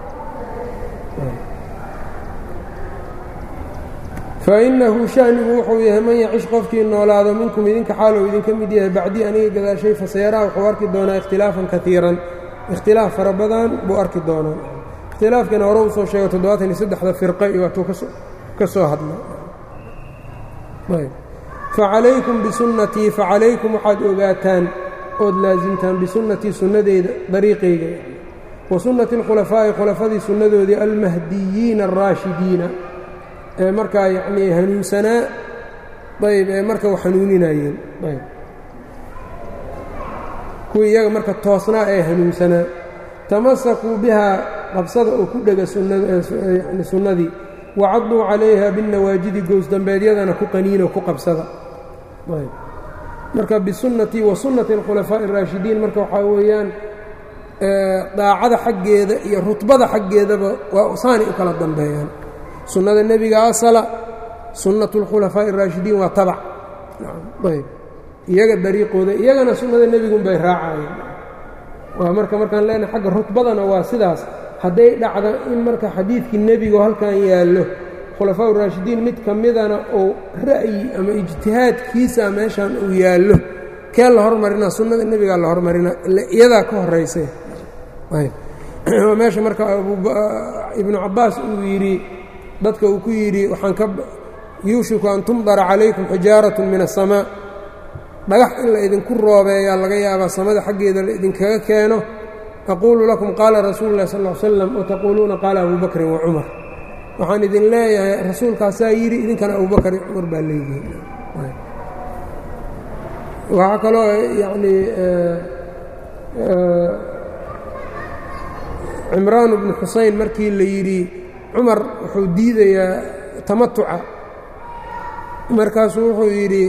fainahu shanigu wuxuu yahay man yacish qofkii noolaado minkum idinka xaalou idinka mid yahay bacdii aniga gadaashay fasayaraa wuxuu arki doonaa ikhtilaafan kaiiran ikhtilaaf fara badan buu arki doonaa ikhtilaafkana hore usoo sheego toddobaatan iyo saddexda firqa iyo waatuu ka soo hadlay facalaykum bisunnatii facalaykum waxaad ogaataan ood laasimtaan bisunnatii sunnadeeda dariiqayga wa sunnati اlkhulafaa'i khulafadii sunnadoodii almahdiyiina alraashidiina ee markaa yacnii hanuunsanaa ayb ee marka u hanuuninayeen ayb kuwii iyaga marka toosnaa ee hanuunsanaa tamasakuu bihaa qabsada oo ku dhega yani sunnadii wacaduu calayha binnawaajidi goosdambeedyadana ku qaniino ku qabsada marka bisunnatii wa sunnati alkhulafaa'i araashidiin marka waxaa weeyaan daacada xaggeeda iyo rutbada xaggeedaba waa saanay u kala dambeeyaan sunnada nebiga asala sunnatu اlkhulafaaءi الraashidiin waa tabac ayb iyaga dariiqooda iyagana sunnada nebigun bay raacayeen waa marka markaan leenahay xagga rutbadana waa sidaas hadday dhacdo in marka xadiidkii nebigu halkan yaallo khulafaa raashidiin mid ka midana uu ra'yi ama ijtihaadkiisa meeshan uu yaallo kee la hormarinaa sunnada nebigaa la hormarinaa iyadaa ka horaysa meesha marka ibnu cabbaas uu yidhi dadka uu ku yidhi waxaan ka yuushiku an tumdara calaykum xijaaratun min aلsamaa dhagax in la idinku roobeeyaa laga yaabaa samada xaggeeda la idinkaga keeno aquulu lakum qaala rasuulu اlah sal ا ly slam wataquuluuna qaala abu bakrin wa cumar waxaan idin leeyahay rasuulkaasaa yidhi idinkana abubakar iyo cumar baa leeyihiin waxaa kaloo yanii cimraan bnu xuseyn markii la yidhi cumar wuxuu diidayaa tamatuca markaasuu wuxuu yidhi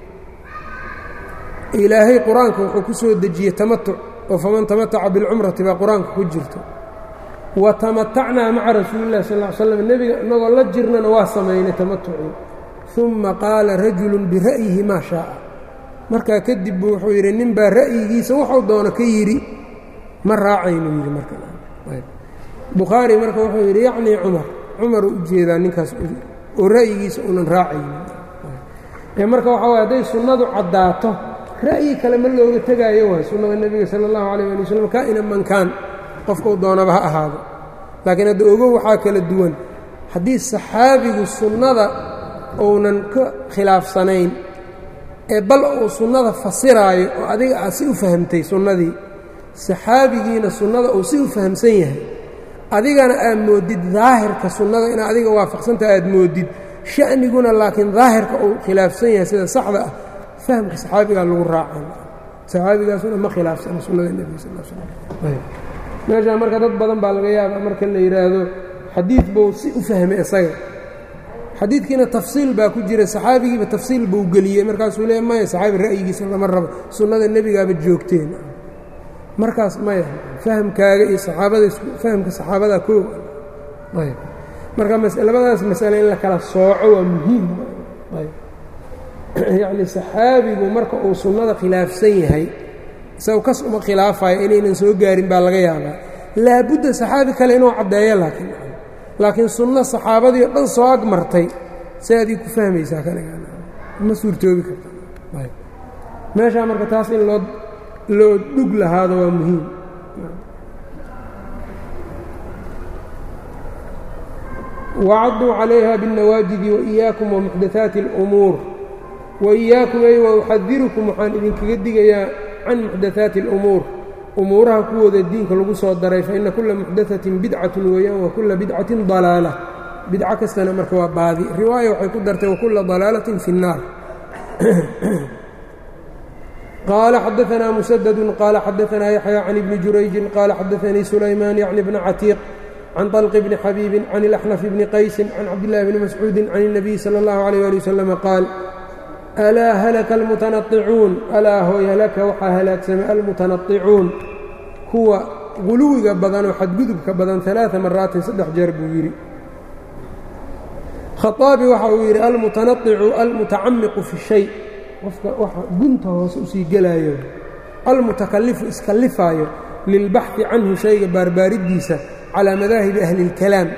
ilaahay qur-aanka wuxuu ku soo dejiyey tamatuc oo faman tamataca bilcumrati baa qur-aanka ku jirto wa tamatacnaa maca rasuuli llahi sal l slam nebiga inagoo la jirnana waa samaynay tamatucii uma qaala rajulu bira'yihi maa shaaa markaa kadib buu wuxuu yidhi nin baa ra'yigiisa wuxuu doono ka yidhi ma raacaynu yidhi markabukhaari marka wuxuu yidhi yacnii cumar cumaruu u jeedaa ninkaas oo ra'yigiisa unan raacaynin marka waxaa waye hadday sunnadu caddaato ra'yi kale ma looga tegaayo waay sunnada nebiga sala allahu calayh ali wasalam kaa'ina mankaan qofkau doonaba ha ahaado laakiin hadda ogow waxaa kala duwan haddii saxaabigu sunnada uunan ka khilaafsanayn ee bal uu sunnada fasiraayo oo adiga aad si u fahamtay sunnadii saxaabigiina sunnada uu si u fahamsan yahay adigana aad moodid daahirka sunnada inaad adiga waafaqsantaha aad moodid sha'niguna laakiin daahirka uu khilaafsan yahay sida saxda ah fahamka saxaabigaa lagu raacan saxaabigaasuna ma khilaafsana sunnada nebiga sal slam meeshaa marka dad badan baa laga yaaba marka la yidhaahdo xadiid buu si u fahmay isaga xadiidkiina tafsiil baa ku jira saxaabigiiba tafsiil buu geliyey markaasuu leey maya saxaabi ra'yigiisa lama rabo sunnada nebigaaba joogteen markaas maya fahamkaaga iyo saxaabada fahamka saxaabada koo ayb marka labadaas masale in la kala sooco waa muhiim ayb yacni saxaabigu marka uu sunnada khilaafsan yahay isagu kas uma khilaafayo inaynan soo gaarin baa laga yaabaa laabudda saxaabi kale inuu caddeeyo laakiin laakiin sunno saxaabadii o dhan soo ag martay si adii ku fahmaysaa kaligaama suurtoobi karta meeshaa marka taas in loo loo dhug lahaado waa muhiim wacaduu calayha biاnnawaajidi waإiyaakum wamuxdathaati اlأumuur waإiyaakum ay wa uxadirukum waxaan idinkaga digayaa can muxdathaati اlأumuur umuuraha kuwooda diinka lagu soo daray faina kula muxdathatin bidcatun weeyaan wa kula bidcatin dalaala bidco kastana marka waa baadi riwaaya waxay ku dartay wakula dalaalatin fi اnnaar qaala xadaanaa musadadu qaala xadaanaa yaxya can ibni jurayjin qaala xadaanii sulaymaan yacni bna catiiq can طalqi bni xabiibin can ilaxnaf bni qaysin can cabdillahi bni mascuudin can الnabiy salى اllahu عalيyh ali waslama qaal alaa halaka almutanaicuun alaa hooy halaka waxaa halaagsamay almutanaicuun kuwa guluwiga badan oo xadgudubka badan alaaثa maraatin saddex jeer buu yidhi khaaabi waxa uu yidhi almutanaicu almutacamiqu fi shay qofka waxa gunta hoose usii gelaayo almutakalifu iskallifaayo lilbaxi canhu shayga baarbaariddiisa calaa madaahibi ahli اlkalaam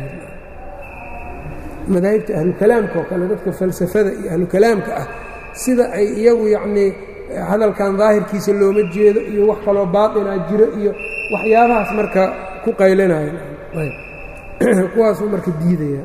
madaahibta ahlukalaamka oo kale dadka falsafada iyo ahlukalaamka ah sida ay iyagu yacnii hadalkan daahirkiisa looma jeedo iyo wax kaloo baatinaa jiro iyo waxyaabahaas marka ku qaylinaya kuwaasuu marka diidaya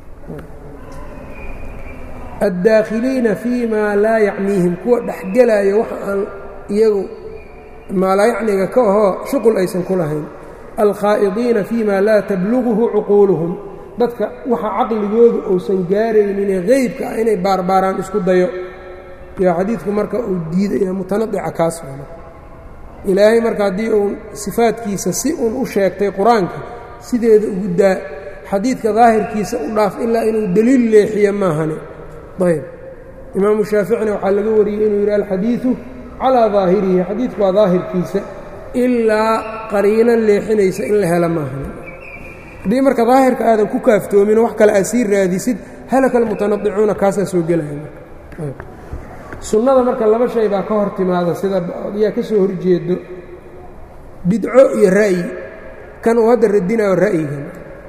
addaakhiliina fii maa laa yacniihim kuwa dhexgelaayo waxa aan iyagu maalaayacniga ka ahoo shuqul aysan ku lahayn alkhaa'idiina fii maa laa tabluguhu cuquuluhum dadka waxa caqligoodu uusan gaaraynine qeybka ah inay baarbaaraan isku dayo yo xadiidku marka uu diidaya mutanadica kaas ilaahay marka haddii uu sifaadkiisa si uun u sheegtay qur-aanka sideeda ugu daa xadiidka daahirkiisa u dhaaf ilaa inuu deliil leexiyo maahane ayb imaamu shaaficina waxaa laga wariyey inuu yidhi alxadiidu calaa daahirihi xadiidku waa daahirkiisa ilaa qariino leexinaysa in la helo maahane haddii marka daahirka aadan ku kaaftoomin wax kale aad sii raadisid halaka almutanadicuuna kaasaa soo gelaya sunnada marka laba shay baa ka hor timaada sida ayaa ka soo horjeedo bidco iyo ra'yi kan uu hadda radinayo ra'yigan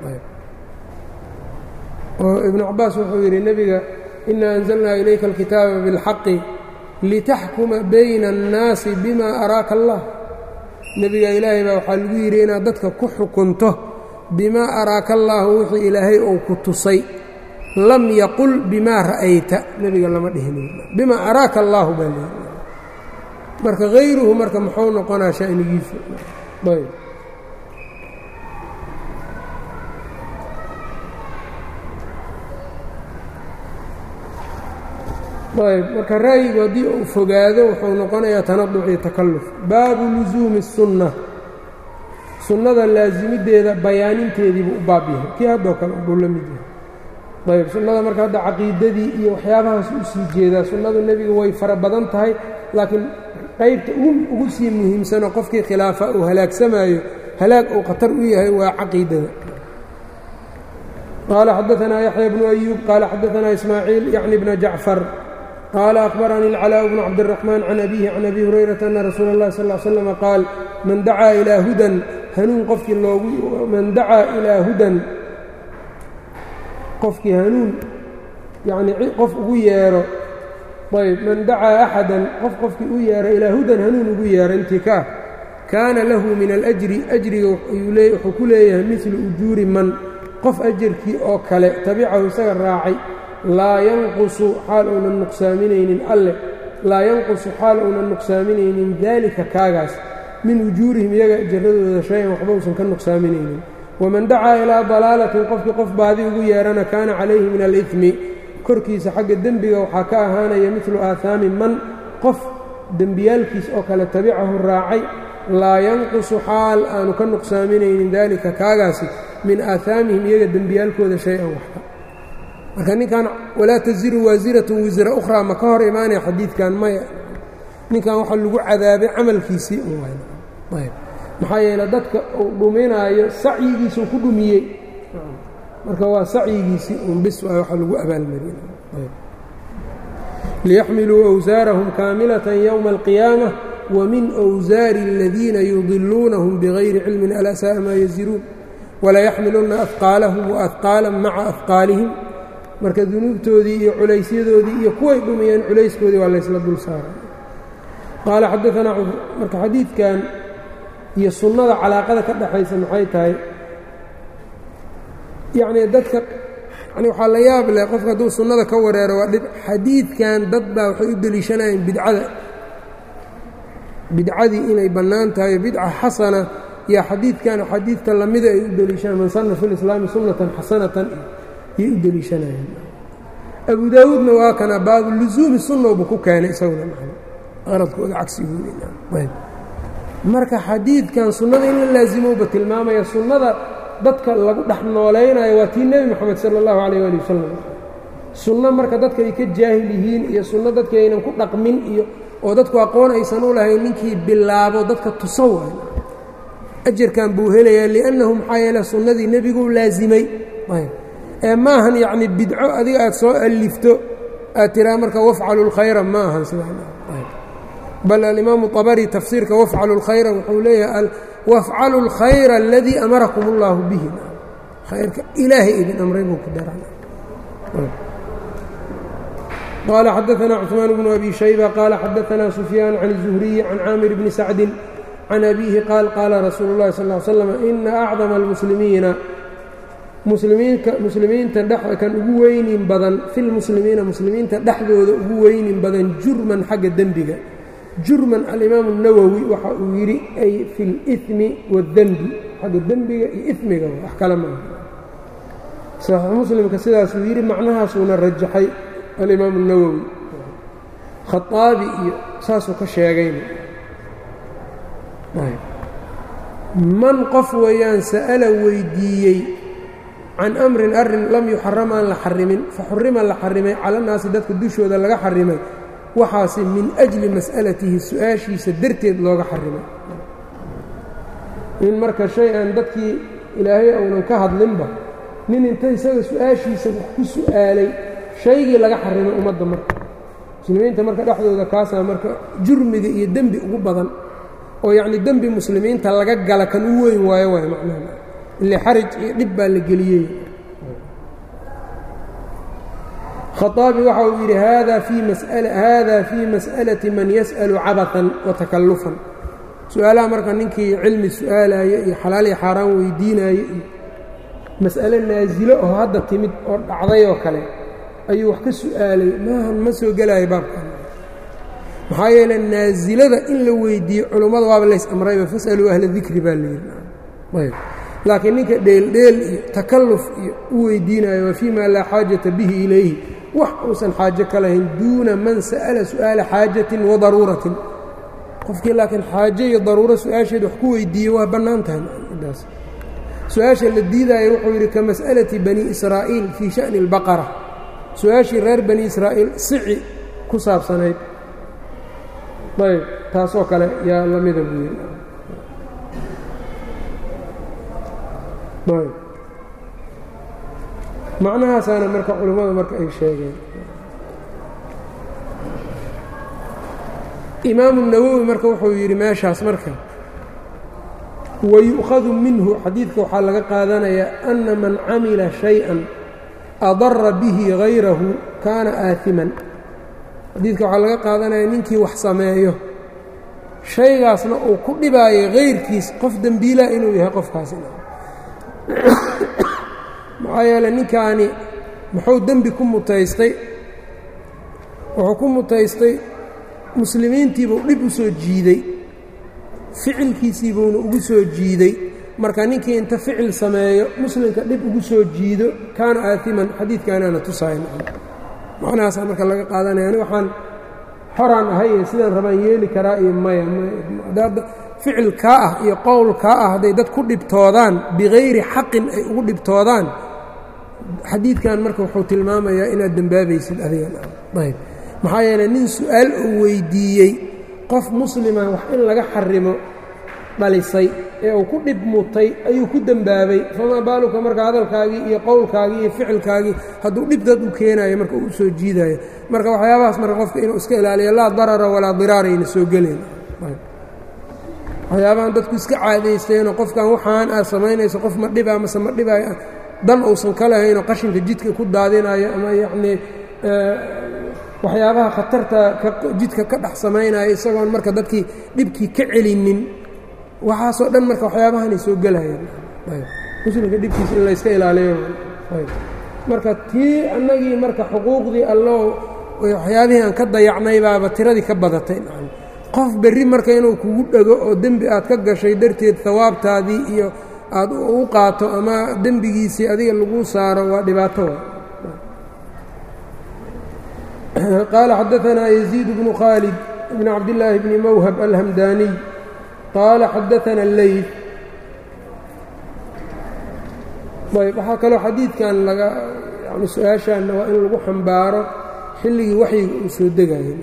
oo ibnu cabaas wuxuu yidhi nebiga inaa anzalnaa ilayka alkitaaba biاlxaqi litaxkuma bayna annaasi bima araaka allah nebiga ilaahay baa waxaa lagu yidhi inaad dadka ku xukunto bimaa araaka allaahu wixii ilaahay ou ku tusay lam yaqul bimaa ra'ayta nebiga lama dhihin bimaa araaka allaahu baa leeyi marka hayruhu marka muxuu noqonaa sha'nigiisu ayb ayb marka ra'yigu haddii uu fogaado wuxuu noqonayaa tanaduc iyo takalluf baabu lusuumi الsunna sunnada laasimideeda bayaaninteediibuu u baab yahay kii haddoo kale buu la mid yahay ayb sunnada marka hadda caqiidadii iyo waxyaabahaas u sii jeedaa sunnadu nebiga way fara badan tahay laakiin qaybta ugu sii muhiimsanoo qofkii khilaafa uu halaagsamaayo halaag uu khatar u yahay waa caqiidada qaala xadaanaa yaxya bnu ayuub qaala xadaanaa ismaaciil yacni bna jacfar qaala akhbaranii اlcalaaء bnu cabdالraxmaan can abihi can abi hurayrata ana rasuula اllahi sal ll slama qaal man dacaa ilaa hudan hanuun qofkii loogu man dacaa ilaa hudan qofkii hanuun yacnii qof ugu yeedho ayb man dacaa axadan qof qofkii u yeera ilaa hudan hanuun ugu yeera intii ka ah kaana lahu min alajri ajriga wuxuu ku leeyahay midlu ujuuri man qof ajarkii oo kale tabicahu isaga raacay laa yanqusu xaal uunan nuqsaaminaynin alle laa yanqusu xaal uunan nuqsaaminaynin daalika kaagaas min ujuurihim iyaga jaradooda shay-an waxba uusan ka nuqsaaminaynin waman dacaa ilaa dalaalatin qofkii qof baadi ugu yeerana kaana calayhi min alidmi korkiisa xagga dembiga waxaa ka ahaanaya midlu aahaami man qof dembiyaalkiis oo kale tabicahu raacay laa yanqusu xaal aanu ka nuqsaaminaynin daalika kaagaasi min aahaamihim iyaga dembiyaalkooda shay-an waxba marka ninkan walaa taziru waasiratun wisra ukhraa ma ka hor imaanaya xadiidkan maya ninkan waxaa lagu cadaabay camalkiisii ayb maxaa yeele dadka uu dhuminaayo sacyigiisuu ku dhumiyey marka waa sacyigiisii un bis waay waxa lagu abaalmariyey liyaxmiluu awsaarahum kaamilatan yowma alqiyaamah wmin wsaari اladiina yudiluunahum bغayri cilmin alaa saءa maa yaziruun walayaxmiluna afqaalahum waafqaala maca afqaalihim marka dunuubtoodii iyo culaysyadoodii iyo kuway dhumiyeen culayskoodii waa laysla dul saaray qaala xadaanaa marka xadiidkan iyo sunnada calaaqada ka dhaxaysa maxay tahay yacnii dadka yani waxaa la yaab leh qofka hadduu sunnada ka wareero waa dhib xadiidkan dad baa waxay u deliishanayeen bidcada bidcadii inay bannaan tahay bidca xasana yaa xadiidkan xadiidka lamida ay u deliishanaan man sanna fi lislaami sunnatan xasanatan yay u deliishanayeen abu daawuudna waa kana baabu lusuumi sunnowba ku keenay isaguna qaradkooda cagsigooda marka xadiidkan sunnada in la laasimowba tilmaamaya sunnada dadka lagu dhex noolaynayo waa tii nebi moxamed sala allahu calayh ali wasalam sunno marka dadka ay ka jaahil yihiin iyo sunno dadka aynan ku dhaqmin iyo oo dadku aqoon aysan u lahayn ninkii bilaabo dadka tuso waay ajarkan buu helayaa liannahu maxaa yeele sunnadii nebiguu laasimay ee maahan yacni bidco adiga aad soo allifto aad tiraa marka wafcalu lkhayra ma ahan bal alimaamu abari tafsiirka wafcalu lkhayra wuxuu leeyahay wafcalu اlkhayra aladii amarakum اllahu bihi khayrka ilaahay idin amray buu ku daran qال xdثna cثmaan بن أbي شhيبة qال xadثna سفyاan عن الزهري عن cاamر بن سacد عن أbيه qاal qاala rasuul الlahi صلى اه عل sلم إna أcظم الmuslimiina muslimiinta kan ugu weynin badan fi lmuslimiina muslimiinta dhexdooda ugu weynin badan jurman xagga dembiga jurman alimaamu الnawowi waxa uu yidhi ay fi اlإثmi wالdenbi xagga dembiga iyo imiga wax kale maaha صaxiix muslimka sidaasuu yidhi macnahaasuuna rajaxay alimaamu الnawowi khaaabi iyo saasuu ka sheegayna man qof weeyaan sa'ala weydiiyey can amrin arrin lam yuxaram aan la xarimin faxurima la xarimay cala naasi dadka dushooda laga xarimay waxaase min ajli mas'alatihi su-aashiisa darteed looga xarimay in marka shay aan dadkii ilaahay uunan ka hadlinba nin inta isaga su-aashiisa wax ku su'aalay shaygii laga xarimay ummadda marka muslimiinta marka dhexdooda kaasaa marka jurmiga iyo dembi ugu badan oo yacni dembi muslimiinta laga gala kan u weyn waayo waay macnaha ile xaraj iyo dhib baa la geliyey khaaabi waxa uu yidhi hada fii mas'alati man yas'alu cabaثan watakallufan su-aalaha marka ninkii cilmi su-aalayo iyo xalaal iyo xaaraan weydiinayo iyo mas'ale naasilo oo hadda timid oo dhacday oo kale ayuu wax ka su'aalay maahan ma soo gelaayo baabkan maxaa yeele naasilada in la weydiiyo culummada waaba lays amrayba fasaluu ahla dikri baa layidhi laakiin ninka dheeldheel iyo takalluf iyo u weydiinayo waa fii maa laa xaajata bihi ilayhi wax uusan xaajo ka lahayn duuna man sa'ala su'aala xaajatin wa daruuratin qofkii laakiin xaajo iyo daruuro su-aasheed wax ku weydiiye waa bannaan tahay daas su-aasha la diidaayo wuxuu yidhi ka mas'alati bani israa'iil fii sha'ni اlbaqara su-aashii reer bani israa'iil sici ku saabsanayd ayb taasoo kale yaa la mida buu yidhi ayb macnahaasaana marka culimmada marka ay sheegeen imaamu nawowi marka wuxuu yidhi meeshaas marka wayu'khadu minhu xadiidka waxaa laga qaadanayaa ana man camila shay-an adara bihi hayrahu kaana aaiman xadiidka waxaa laga qaadanaya ninkii wax sameeyo shaygaasna uu ku dhibaayo kayrkiis qof dembiilaa inuu yahay qofkaasina maxaa yeeley ninkaani muxuu dembi ku mutaystay wuxuu ku mutaystay muslimiintiibuu dhib u soo jiiday ficilkiisiibuuna ugu soo jiiday marka ninkii inta ficil sameeyo muslimka dhib ugu soo jiido kaana aatiman xadiidkaanaana tusaaya macnahaasaa marka laga qaadanaya ani waxaan xoraan ahay iyo sidaan rabaan yeeli karaa iyo maya ficil kaa ah iyo qowl kaa ah hadday dad ku dhibtoodaan bikayri xaqin ay ugu dhibtoodaan xadiidkan marka wuxuu tilmaamayaa inaad dembaabaysid adigan ayb maxaa yeeley nin su-aal uu weydiiyey qof muslima wax in laga xarimo dhalisay ee uu ku dhib mutay ayuu ku dembaabay famaa baaluka marka hadalkaagii iyo qowlkaagii iyo ficilkaagii hadduu dhib dad u keenayo marka uu soo jiidayo marka waxyaabahaas marka qofka inuu iska ilaaliyo laa darara walaa diraarayna soo gelayn waxyaabahan dadku iska caadaysteenoo qofkan waxaan aad samaynayso qof ma dhibaa mase ma dhibaayo dan uusan ka lahaynoo qashinka jidka ku daadinayo ama yacnii waxyaabaha khatarta jidka ka dhex samaynayo isagoon marka dadkii dhibkii ka celinin waxaasoo dhan marka waxyaabahanay soo gelayaan muslimka dhibkiisa in layska ilaaliyo marka tii annagii marka xuquuqdii allo waxyaabihii aan ka dayacnay baaba tiradii ka badatay qof berri marka inuu kugu dhego oo dembi aad ka gashay darteed hawaabtaadii iyo aad u qaato ama dembigiisii adiga lagu saaro waa dhibaato qaala xadaanaa yaziid bnu khaalid bn cabdillaahi bni mawhab alhamdaaniy qaala xadaana alleyl ayb waxaa kaloo xadiidkan laga yani su-aashaanna waa in lagu xambaaro xilligii waxyiga uu soo degayay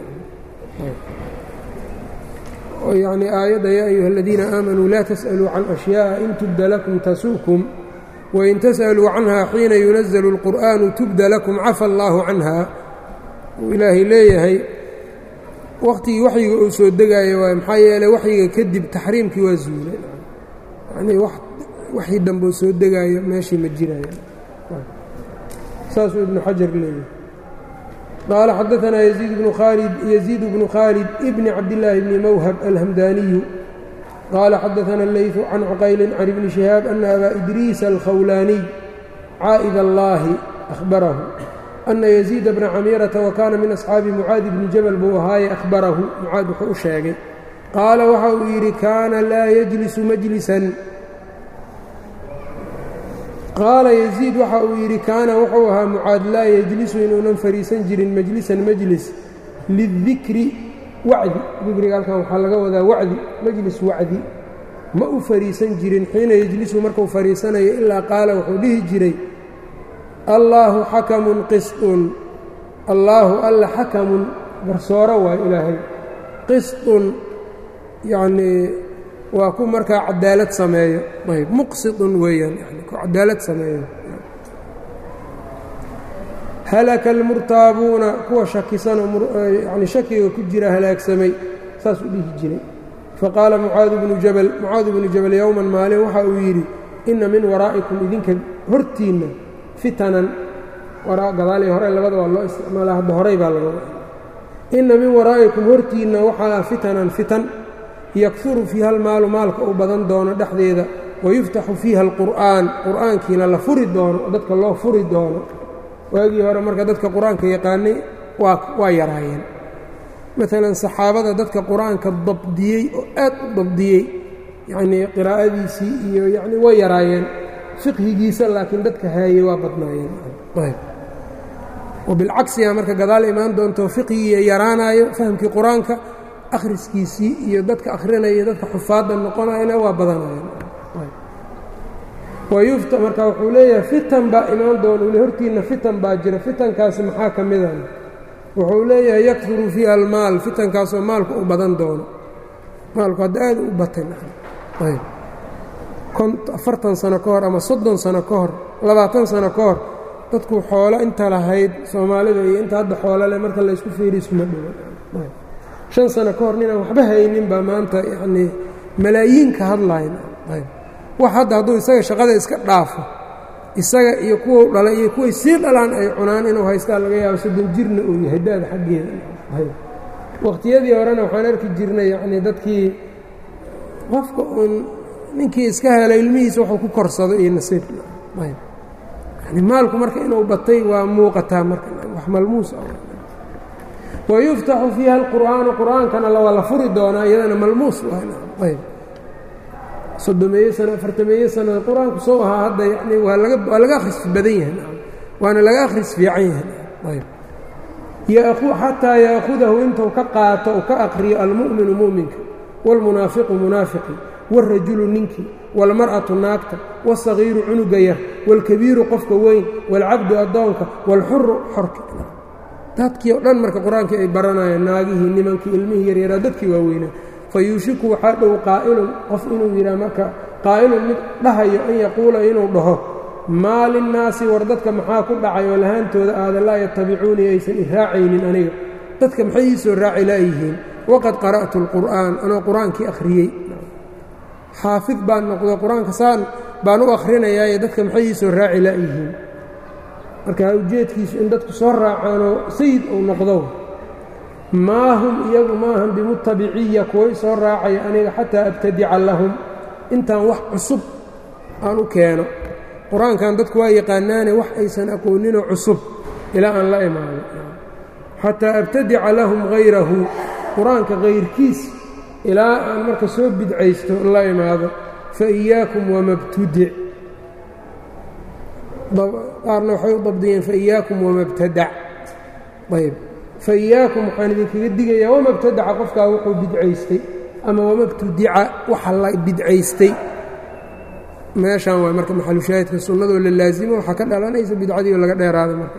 yani aayadda yaa ayuha aladiina aamanuu laa tas'aluu can ashyaءa in tubda lakum tasuukum wain tas'aluu canha xiina yunaزlu اlqur'aanu tubda lakum cafa allaahu canha uu ilaahay leeyahay wakhtigii waxyiga uu soo degaayo waay maxaa yeeley waxyiga kadib taxriimkii waa zuulay yani waxii dambeu soo degaayo meeshii ma jiraya saasuu ibnu xajar leeyahay qaala xadaanaa yaziid bnu khaalid yaziid bnu khaalid bni cabdillaahi bni mawhab alhamdaaniyu qaala xadaana alleytu can cuqaylin can ibni shihaab ana abaa idriisa alkhawlaaniy caa'id allaahi ahbarahu ana yaziida bna camiirata wa kaana min asxaabi mucaadi bni jabal buu ahaaye ahbarahu mucaad wuxuu u sheegay qaala waxa uu yidhi kaana laa yajlisu majlisan qaala yaziid waxa uu yidhi kaana wuxuu ahaa mucaad laa yejlisu inuunan fadhiisan jirin majlisan majlis lidikri wacdi dikriga halkan waxaa laga wadaa wacdi majlis wacdi ma u fadhiisan jirin xiina yejlisu markuu fadhiisanayo ilaa qaala wuxuu dhihi jiray allaahu xakamun qisطun allaahu alla xakamun garsooro waa ilaahay qisطun yacnii waa ku markaa cadaalad sameeyo ayb muqsidun weeyaan yani ku cadaalad sameeyo halaka almurtaabuuna kuwa shakisanoo yani shakiga ku jira halaagsamay saas u dhihi jiray faqaala mucaadu bnu jabal mucaadu bnu jabal yowman maalin waxa uu yidhi inna min waraa'ikum idinka hortiinna fitanan gadaal iyo hore labada waa loo isticmaalaa hadda horay baa laga wada inna min waraa'ikum hortiinna waxaa fitanan fitan yakuru fiiha almaalu maalka uu badan doono dhexdeeda wayuftaxu fiiha alqur'aan qur'aankiina la furi doono oo dadka loo furi doono waagii hore marka dadka qur-aanka yaqaanay waa yaraayeen maalan saxaabada dadka qur-aanka dabdiyey oo aad u dabdiyey yacnii qiraa'adiisii iyo yacni way yaraayeen fiqhigiisa laakiin dadka haayey waa badnaayeen wabilcagsiga marka gadaal imaan doonto fiqhigii yaraanayo fahamkii qur-aanka akhriskiisii iyo dadka akhrinaya dadka xufaadda noqonayana waa badanayaan wayufta marka wuxuu leeyahay fitan baa imaan doona uli hortiinna fitan baa jira fitankaasi maxaa ka midan wuxuu leeyahay yakfuru fiiha almaal fitankaasoo maalku u badan doono maalku hadda aad u batay afartan sano ka hor ama soddon sano ka hor labaatan sano ka hor dadku xoolo inta lahayd soomaalida iyo inta hadda xoolo leh marka laysku fiiri iskuma dhowo shan sano ka hor ninaan waxba haynin baa maanta yacnii malaayiinka hadlayn wax hadda hadduu isaga shaqada iska dhaafo isaga iyo kuwau dhalay iyo kuway sii dhalaan ay cunaan inuu haystaa laga yaabo soddon jirna uu yahay da-da xaggeeda waqtiyadii horena waxaan arki jirnay yacnii dadkii qofka uun ninkii iska helo ilmihiisa waxuu ku korsado iyo nasiib yani maalku marka inuu batay waa muuqataa marka wax malmuus ah wayuftaxu fiiha alqur'aanu qur'aankana waa la furi doonaa iyadana malmuus ayb soddomeeye sano afartameeye sano qur-aanku soo ahaa hadda yani waa laga waa laga akhris badan yahay waana laga akhris fiican yahay ayb xataa yaakudahu intuu ka qaato u ka aqriyo almu'minu mu'minka wاlmunaafiqu munaafiqi wاlrajulu ninkii wاlmar'atu naagta wاsagiiru cunuga yar wاlkabiiru qofka weyn wاlcabdu addoonka wاlxuru xorka dadkii o dhan marka qur-aankii ay baranayaan naagihii nimankii ilmihii yaryaraa dadkii waaweynaa fayuushiku waxaa dhow qaa'ilun qof inuu yidhaha marka qaa'ilun mid dhahayo an yaquula inuu dhaho maa linnaasi war dadka maxaa ku dhacay oo lahaantooda aada laa yatabicuunii aysan i raacaynin aniga dadka maxay ii soo raaci laayihiin waqad qara'tu alqur'aan anoo qur-aankii akhriyey xaafid baan noqdo qur-aanka saan baan u akrinayaaye dadka maxay ii soo raaci laayihiin marka ujeedkiisu in dadku soo raacaanoo sayid uu noqdo maa hum iyagu maahan bimutabiciya kuwa i soo raacaya aniga xataa abtadica lahum intaan wax cusub aan u keeno qur-aankan dadku waa yaqaanaane wax aysan aqooninoo cusub ilaa aan la imaano xataa abtadica lahum hayrahu qur-aanka hayrkiis ilaa aan marka soo bidcaysto la imaado fa iyaakum wamabtudic qaarna waxay u dabdiyeen faiyaakum wamabtadac ayb fa iyaakum waxaan idinkaga digayaa wamabtadaca qofkaa wuxuu bidcaystay ama wamabtudica waxa la bidcaystay meeshaan waa marka maxalushaahidka sunnadoo la laasimo waxaa ka dhalanaysa bidcadii oo laga dheeraada marka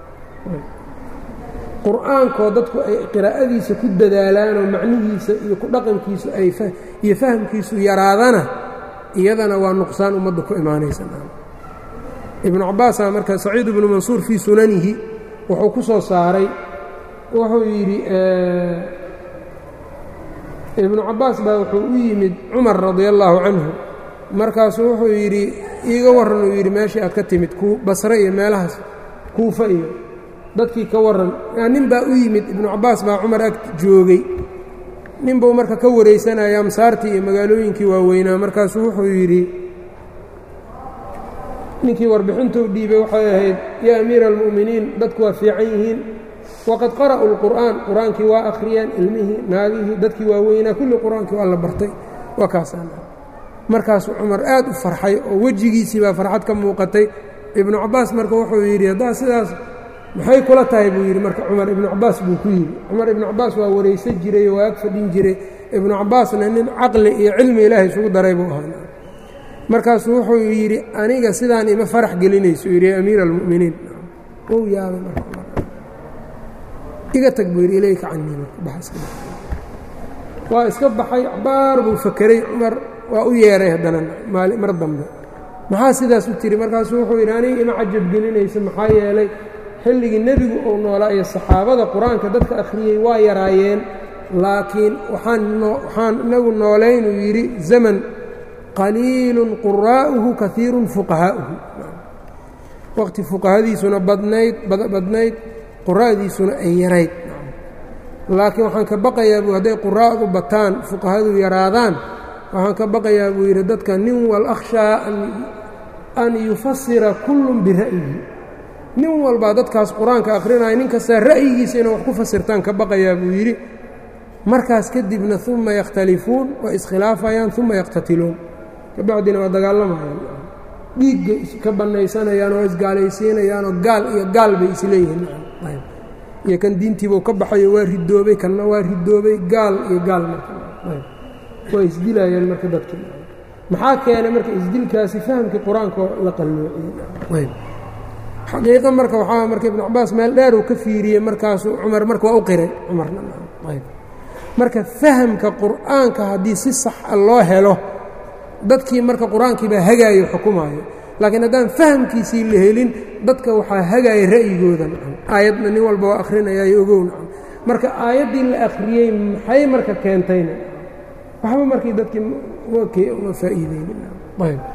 qur-aankoo dadku ay qiraa'adiisa ku dadaalaanoo macnihiisa iyo ku dhaqankiisu ay iyo fahamkiisu yaraadana iyadana waa nuqsaan ummadda ku imaanaysa ibnu cabaasaa marka saciid ibnu mansuur fii sunanihi wuxuu ku soo saaray wuxuu yidhi ibnu cabbaas baa wuxuu u yimid cumar radia allaahu canhu markaasuu wuxuu yidhi iiga warran uu yidhi meeshii aad ka timid basre iyo meelahaas kuufa iyo dadkii ka warran nin baa u yimid ibnu cabbaas baa cumar ag joogay nin buu marka ka waraysanaya amsaartii iyo magaalooyinkii waaweynaa markaasuu wuxuu yidhi ninkii warbixintuu dhiibay waxay ahayd yaa amiira almu'miniin dadku waa fiican yihiin waqad qara'u lqur'aan qur-aankii waa akhriyeen ilmihii naagihii dadkii waaweynaa kulli qur-aankii waa la bartay waa kaasaan markaasuu cumar aad u farxay oo wejigiisii baa farxad ka muuqatay ibnu cabbaas marka wuxuu yidhi haddaa sidaas maxay kula tahay buu yidhi marka cumar ibnu cabbaas buu ku yidhi cumar ibnu cabbaas waa waraysan jiray oo waa ag fadhin jiray ibnu cabbaasna nin caqli iyo cilmi ilaahay isugu daray buu ahaa markaasuu wuxuu yidhi aniga sidaan ima farax gelinayso yidhi amiira almu'miniin ou yaabay marka iga tag buu yidhi ilayka canii waa iska baxay cabaar buu fakeray cumar waa u yeeray haddana mar dambe maxaa sidaas u tiri markaasuu wuxuu yidhi aniga ima cajab gelinaysa maxaa yeelay xilligii nebigu uu noolaa iyo saxaabada qur-aanka dadka akhriyey waa yaraayeen laakiin waxaan inagu noolaynuu yidhi zaman qaliilun quraa'uhu kaiirun fuqahaa'uhu waqti fuqahadiisuna badnayd badnayd quraa'diisuna ay yarayd laakiin waxaan ka baqayaa buu hadday quraa'du bataan fuqahadu yaraadaan waxaan ka baqayaa buu yidhi dadka nin wal akhshaa an yufasira kullun bira'yihi nin walbaa dadkaas qur-aanka akhrinaya nin kastaa ra'yigiisa inay wax ku fasirtaan ka baqayaa buu yidhi markaas kadibna uma yakhtalifuun waa iskhilaafayaan uma yaqtatiluun kabacdina waa dagaalamayaan dhiigga iska bannaysanayaan oo isgaalaysiinayaanoo gaal iyo gaal bay isleeyihiin iyo kan diintiibuu ka baxayo waa ridoobay kanna waa ridoobay gaal iyo gaal markawaa isdilayaan marka dadki maxaa keenay marka isdilkaasi fahamkii qur-aankoo la qalloociyey xaqiiqa marka waxaa marka ibnu cabaas meel dheer uu ka fiiriyey markaasuu cumar marka waa u qiray cumarna marka fahamka qur'aanka haddii si sax a loo helo dadkii marka qur-aankiibaa hagaayo xukumaayo laakiin haddaan fahamkiisii la helin dadka waxaa hagaaya ra'yigooda nacam aayadna nin walba waa akhrinayayo ogow nacam marka aayaddii la akhriyey maxay marka keentayna waxba markii dadkii uma faa'iideynin ayb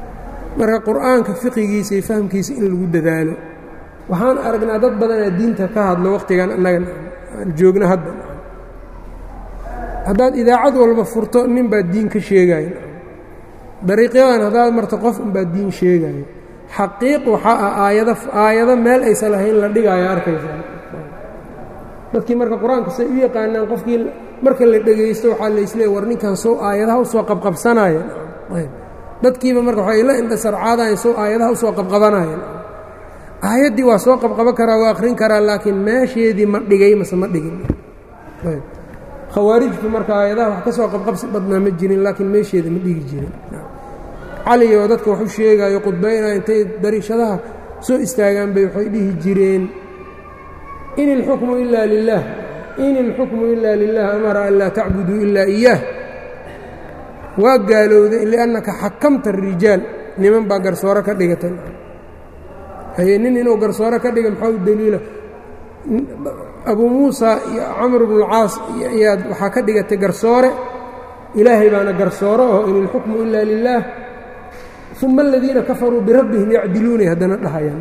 marka qur'aanka fiqigiisa iyo fahmkiisa in lagu dadaalo waxaan aragnaa dad badanaa diinta ka hadlo wakhtigan annaga aan joogno hadda haddaad idaacad walba furto nin baa diin ka sheegaya dariiqyadan haddaad marto qof unbaa diin sheegaya xaqiiq waxaa ah aayado aayado meel aysan lahayn la dhigaayo arkaysaa dadkii marka qur-aanka say u yaqaanaan qofkii marka la dhegaysto waxaa laisleey war ninkan sow aayadaha usoo qabqabsanaya dadkiiba marka waxay la indhasarcaadayan sow aayadaha usoo qabqabanayeen aayaddii waa soo qabqaban karaa waa akhrin karaa laakiin meesheedii ma dhigay mase ma dhigin khawaarijtu marka aayadaha wax ka soo qabqabsi badnaa ma jirin laakiin meesheeda ma dhigi jirin cali oo dadka wax u sheegayo qudbaynaya intay dariishadaha soo istaagaan bay waxay dhihi jireen in ilxukmu ilaa lilah in ilxukmu ilaa lilah amara an laa tacbuduu ilaa iyaah waa gaalowday liannaka xakamta arijaal niman baa garsoore ka dhigatay haye nin inuu garsoore ka dhiga maxaa u daliila abuu muusa iyo camr bnu lcaas ayaad waxaa ka dhigatay garsoore ilaahay baana garsoore oo in ilxukmu ilaa lilaah uma aladiina kafaruu birabbihim yacdiluunay haddana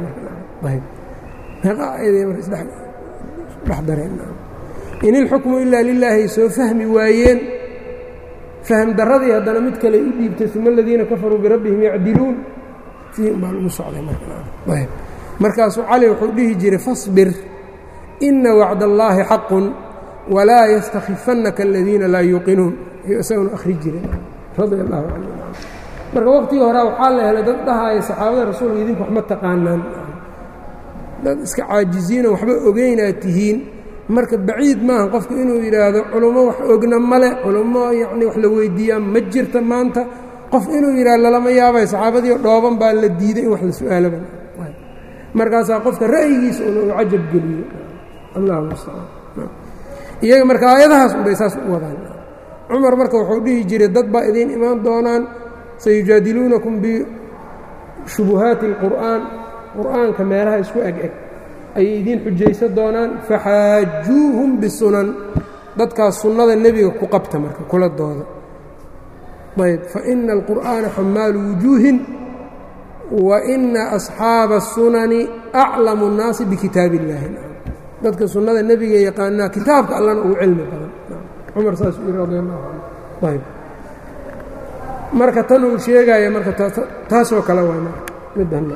dhahayaan in ilxukmu ilaa lilaahay soo fahmi waayeen fahm daradii haddana mid kale u dhiibtay uma aladiina kafaruu birabbihim yacdiluun sii baa lagu socday markaasuu cali wuxuu dhihi jiray fasbir ina wacd allaahi xaqun walaa yastakifannaka aladiina laa yuuqinuun ayuu isaguna akhri jiray radia allahu canhu marka waqtigii horaa waxaa la helay dad dhahaaya saxaabada rasuulka idinku wax ma taqaanaan dad iska caajiziino waxba ogeynaad tihiin marka baciid maaha qofku inuu yidhaahdo culummo wax ogna male culummo yacni wax la weyddiiyaa ma jirta maanta qof inuu yidhahdo lalama yaabay saxaabadiio dhooban baa la diiday in wax la su-aalaba markaasaa qofka ra'yigiisa una uu cajab geliyo allahu mustacaan iyaga marka aayadahaas unbay saas u wadaan cumar marka wuxuu dhihi jiray dad baa idiin imaan doonaan sayujaadiluunakum bishubuhaati اlqur'aan qur'aanka meelaha isku eg eg ayay idiin xujaysa doonaan faxaajuuhum bisunan dadkaas sunnada nebiga ku qabta marka kula dooda ayb faina alqur'aana xamaalu wujuuhin wa ina asxaaba الsunani aclamu الnaasi bikitaab اllaahi dadka sunnada nebiga yaqaanaa kitaabka allana ugu cilmi badan cumar saasuu yihi radi allahu canhu ayb marka tan uu sheegaya marka taasoo kale waa marka midayb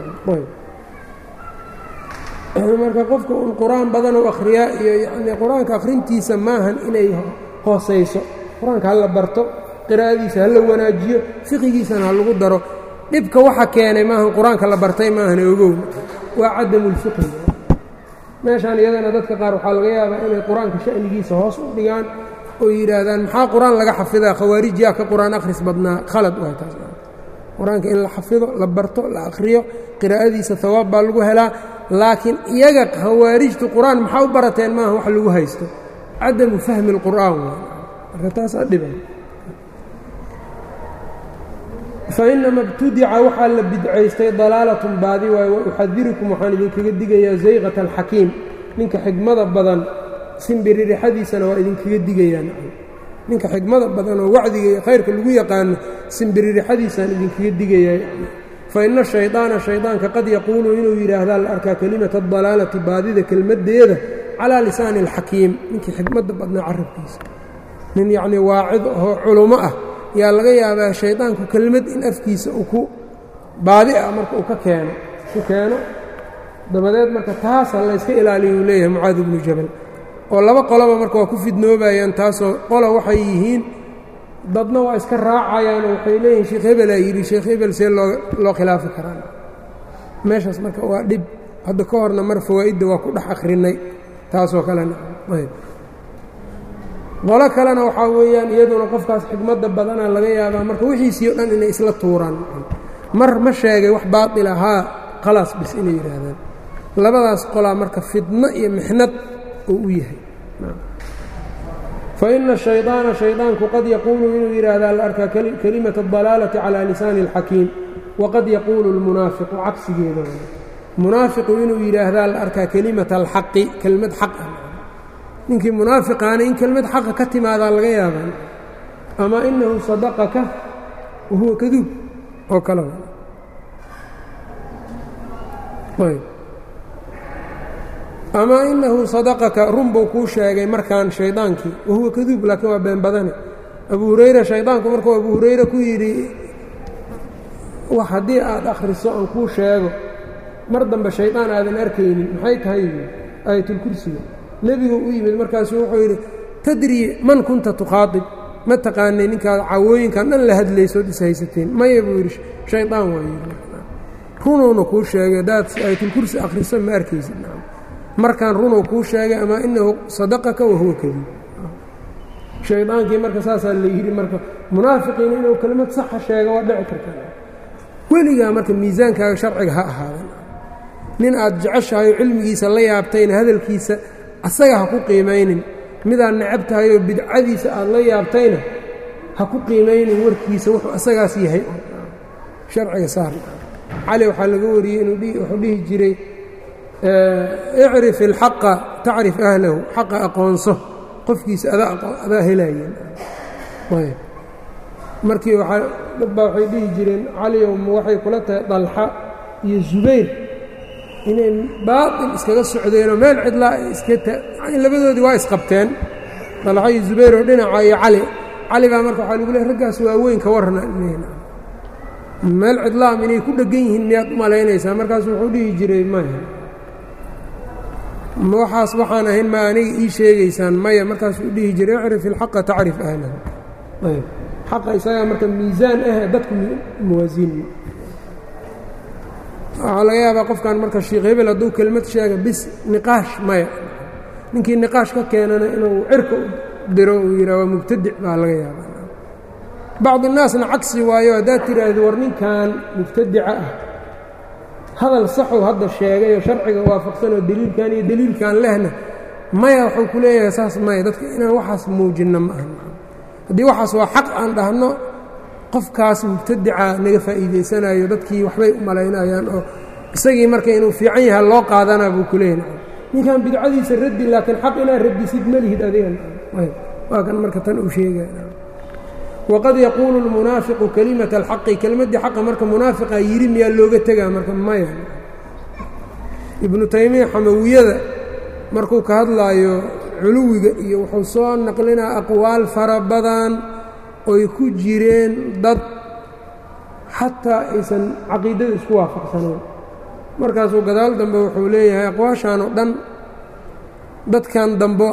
marka qofka un qur-aan badan u akhriyaa iyo yani qur-aanka akhrintiisa maahan inay hoosayso qur-aanka ha la barto qiraa'adiisa ha la wanaajiyo fiqigiisana ha lagu daro dhibka waxa keenay maahan qur-aanka la bartay maahan ogow waa cadamulfiqhi meeshaan iyadana dadka qaar waxaa laga yaabaa inay qur-aanka sha'nigiisa hoos u dhigaan oo yidhaahdaan maxaa qur-aan laga xafidaa khawaarij yaa ka qur-aan akhris badnaa khalad waay taas qur-aanka in la xafido la barto la akhriyo qiraa'adiisa hawaab baa lagu helaa laakiin iyaga khawaarijtu qur-aan maxaa u barateen maaha wax lagu haysto cadamu fahmi اlqur'aan waay marka taasaa dhiban fainama ibtudica waxaa la bidcaystay dalaalatun baadi waaye wa uxadirukum waxaan idinkaga digayaa zayqata alxakiim ninka xigmada badan simbiririxadiisana waa idinkaga digayaan ninka xigmada badan oo wacdiga iyo khayrka lagu yaqaano simbiririxadiisaan idinkaga digayaa fa ina shaydaana shaydaanka qad yaquulu inuu yidhaahdaa la arkaa kelimata adalaalati baadida kelmaddeeda calaa lisaani alxakiim ninkii xigmadda badnaa carabkiisa nin yacnii waacid oo culummo ah yaa laga yaabaa shaydaanku kelmad in afkiisa uu ku baadi ah marka uu ka keeno ku keeno dabadeed marka taasa layska ilaaliyo uu leeyahay mucaadi bnu jabal oo laba qoloba marka waa ku fidnoobayaan taasoo qola waxay yihiin dadna waa iska raacayaanoo waxay leeyihin sheekh hebelaa yidhi sheekh hebel see loo loo khilaafi karaan meeshaas marka waa dhib hadda ka horna mar fawaa'idda waa ku dhex akhrinay taasoo kalena ayb qolo kalena waxaa weeyaan iyaduna qofkaas xigmadda badana laga yaabaa marka wixiisii o dhan inay isla tuuraan mar ma sheegay wax baatil ahaa khalaas bis inay yidhaahdaan labadaas qolaa marka fidno iyo mixnad uu u yahay fa ina shaydaana shaydaanku qad yaquulu inuu yidhaahdaa la arkaa kelimata adalaalati calaa lisaani اlxakiim waqad yaquulu اlmunaafiqu cagsigeeda munaafiqu inuu yidhaahdaa la arkaa kelimata alxaqi kelmad xaq ah ninkii munaafiqaana in kelmad xaqa ka timaadaa laga yaabaa ama inahu sadaqaka wahuwa kaduub oo kale ama inahu sadaqaka run buu kuu sheegay markaan shaydaankii wahuwa kaduub laakiin waa been badane abu hurayra shaydaanku markuu abu hurayre ku yidhi wax haddii aad akhriso aan kuu sheego mar dambe shaydaan aadan arkaynin maxay tahay aayatulkursiga nebigu u yimid markaasuu wuxuu yidhi tadrii man kunta tukhaadib ma taqaanay ninkaad cawooyinkan dhan la hadlaysood is haysateen maya buu yidhi shaydaan waa yidhi runuuna kuu sheegay haddaad aayatulkursi akhriso ma arkaysid markaan runuu kuu sheegay ama inahu sadaqaka wahuwa kadiib shaydaankii marka saasaa la yidhi marka munaafiqiina inuu kelimad saxa sheega waa dhici kartaa weligaa marka miisaankaaga sharciga ha ahaadan nin aad jeceshahay oo cilmigiisa la yaabtayna hadalkiisa asaga ha ku qiimaynin midaad necab tahay oo bidcadiisa aad la yaabtayna ha ku qiimaynin warkiisa wuxuu asagaas yahay sharciga saar cali waxaa laga wariyey inuu wuxuu dhihi jiray icrif ilxaqa tacrif ahlahu xaqa aqoonso qofkiisa adaa helaayeen markii dad baa waxay dhihi jireen caliyow ma waxay kula tahay dalxa iyo zubayr inay baatil iskaga socdeenoo meel cidlaa ay iska labadoodii waa isqabteen dalxa iyo zubayr oo dhinaca iyo cali cali baa marka waxaa lagu leey raggaas waaweyn ka warrana meel cidlaam inay ku dheggan yihiin miyaad u malaynaysaa markaasu wuxuu dhihi jiray maya waxaas waxaan ahayn ma aniga ii sheegaysaan maya markaasuu dhihi jiray icrif ilxaqa tacrif ahlahu xaqa isagaa marka miisaan ah dadku muwaasiin waxaa laga yaabaa qofkan marka sheikh hebel hadduu kelmad sheega bis niqaash maya ninkii niqaash ka keenana inuu cirka u diro uu yidhah waa mubtadic baa laga yaabaa bacdu naasna cagsi waayo haddaad tidhaahdo war ninkan mubtadica ah hadal saxuu hadda sheegayoo sharciga waafaqsanoo deliilkan iyo deliilkan lehna maya wuxuu ku leeyahay saas maya dadka inaan waxaas muujinno ma aha haddii waxaas waa xaq aan dhahno qofkaas mubtadica naga faa'iidaysanayo dadkii waxbay u malaynayaan oo isagii marka inuu fiican yaha loo qaadanaa buu ku leeyahay ninkan bidcadiisa raddi laakiin xaq inaad radisid ma lihid adigan waa kan marka tan uu sheegaya waqad yaquulu lmunaafiqu kelimata alxaqi kelmaddii xaqa marka munaafiqa yidhi miyaa looga tegaa marka maya ibnu taymiya xamawiyada markuu ka hadlaayo culuwiga iyo wuxuu soo naqlinaa aqwaal fara badan oy ku jireen dad xataa aysan caqiidada isku waafaqsanayn markaasuu gadaal dambe wuxuu leeyahay aqwaashaan oo dhan dadkan dambe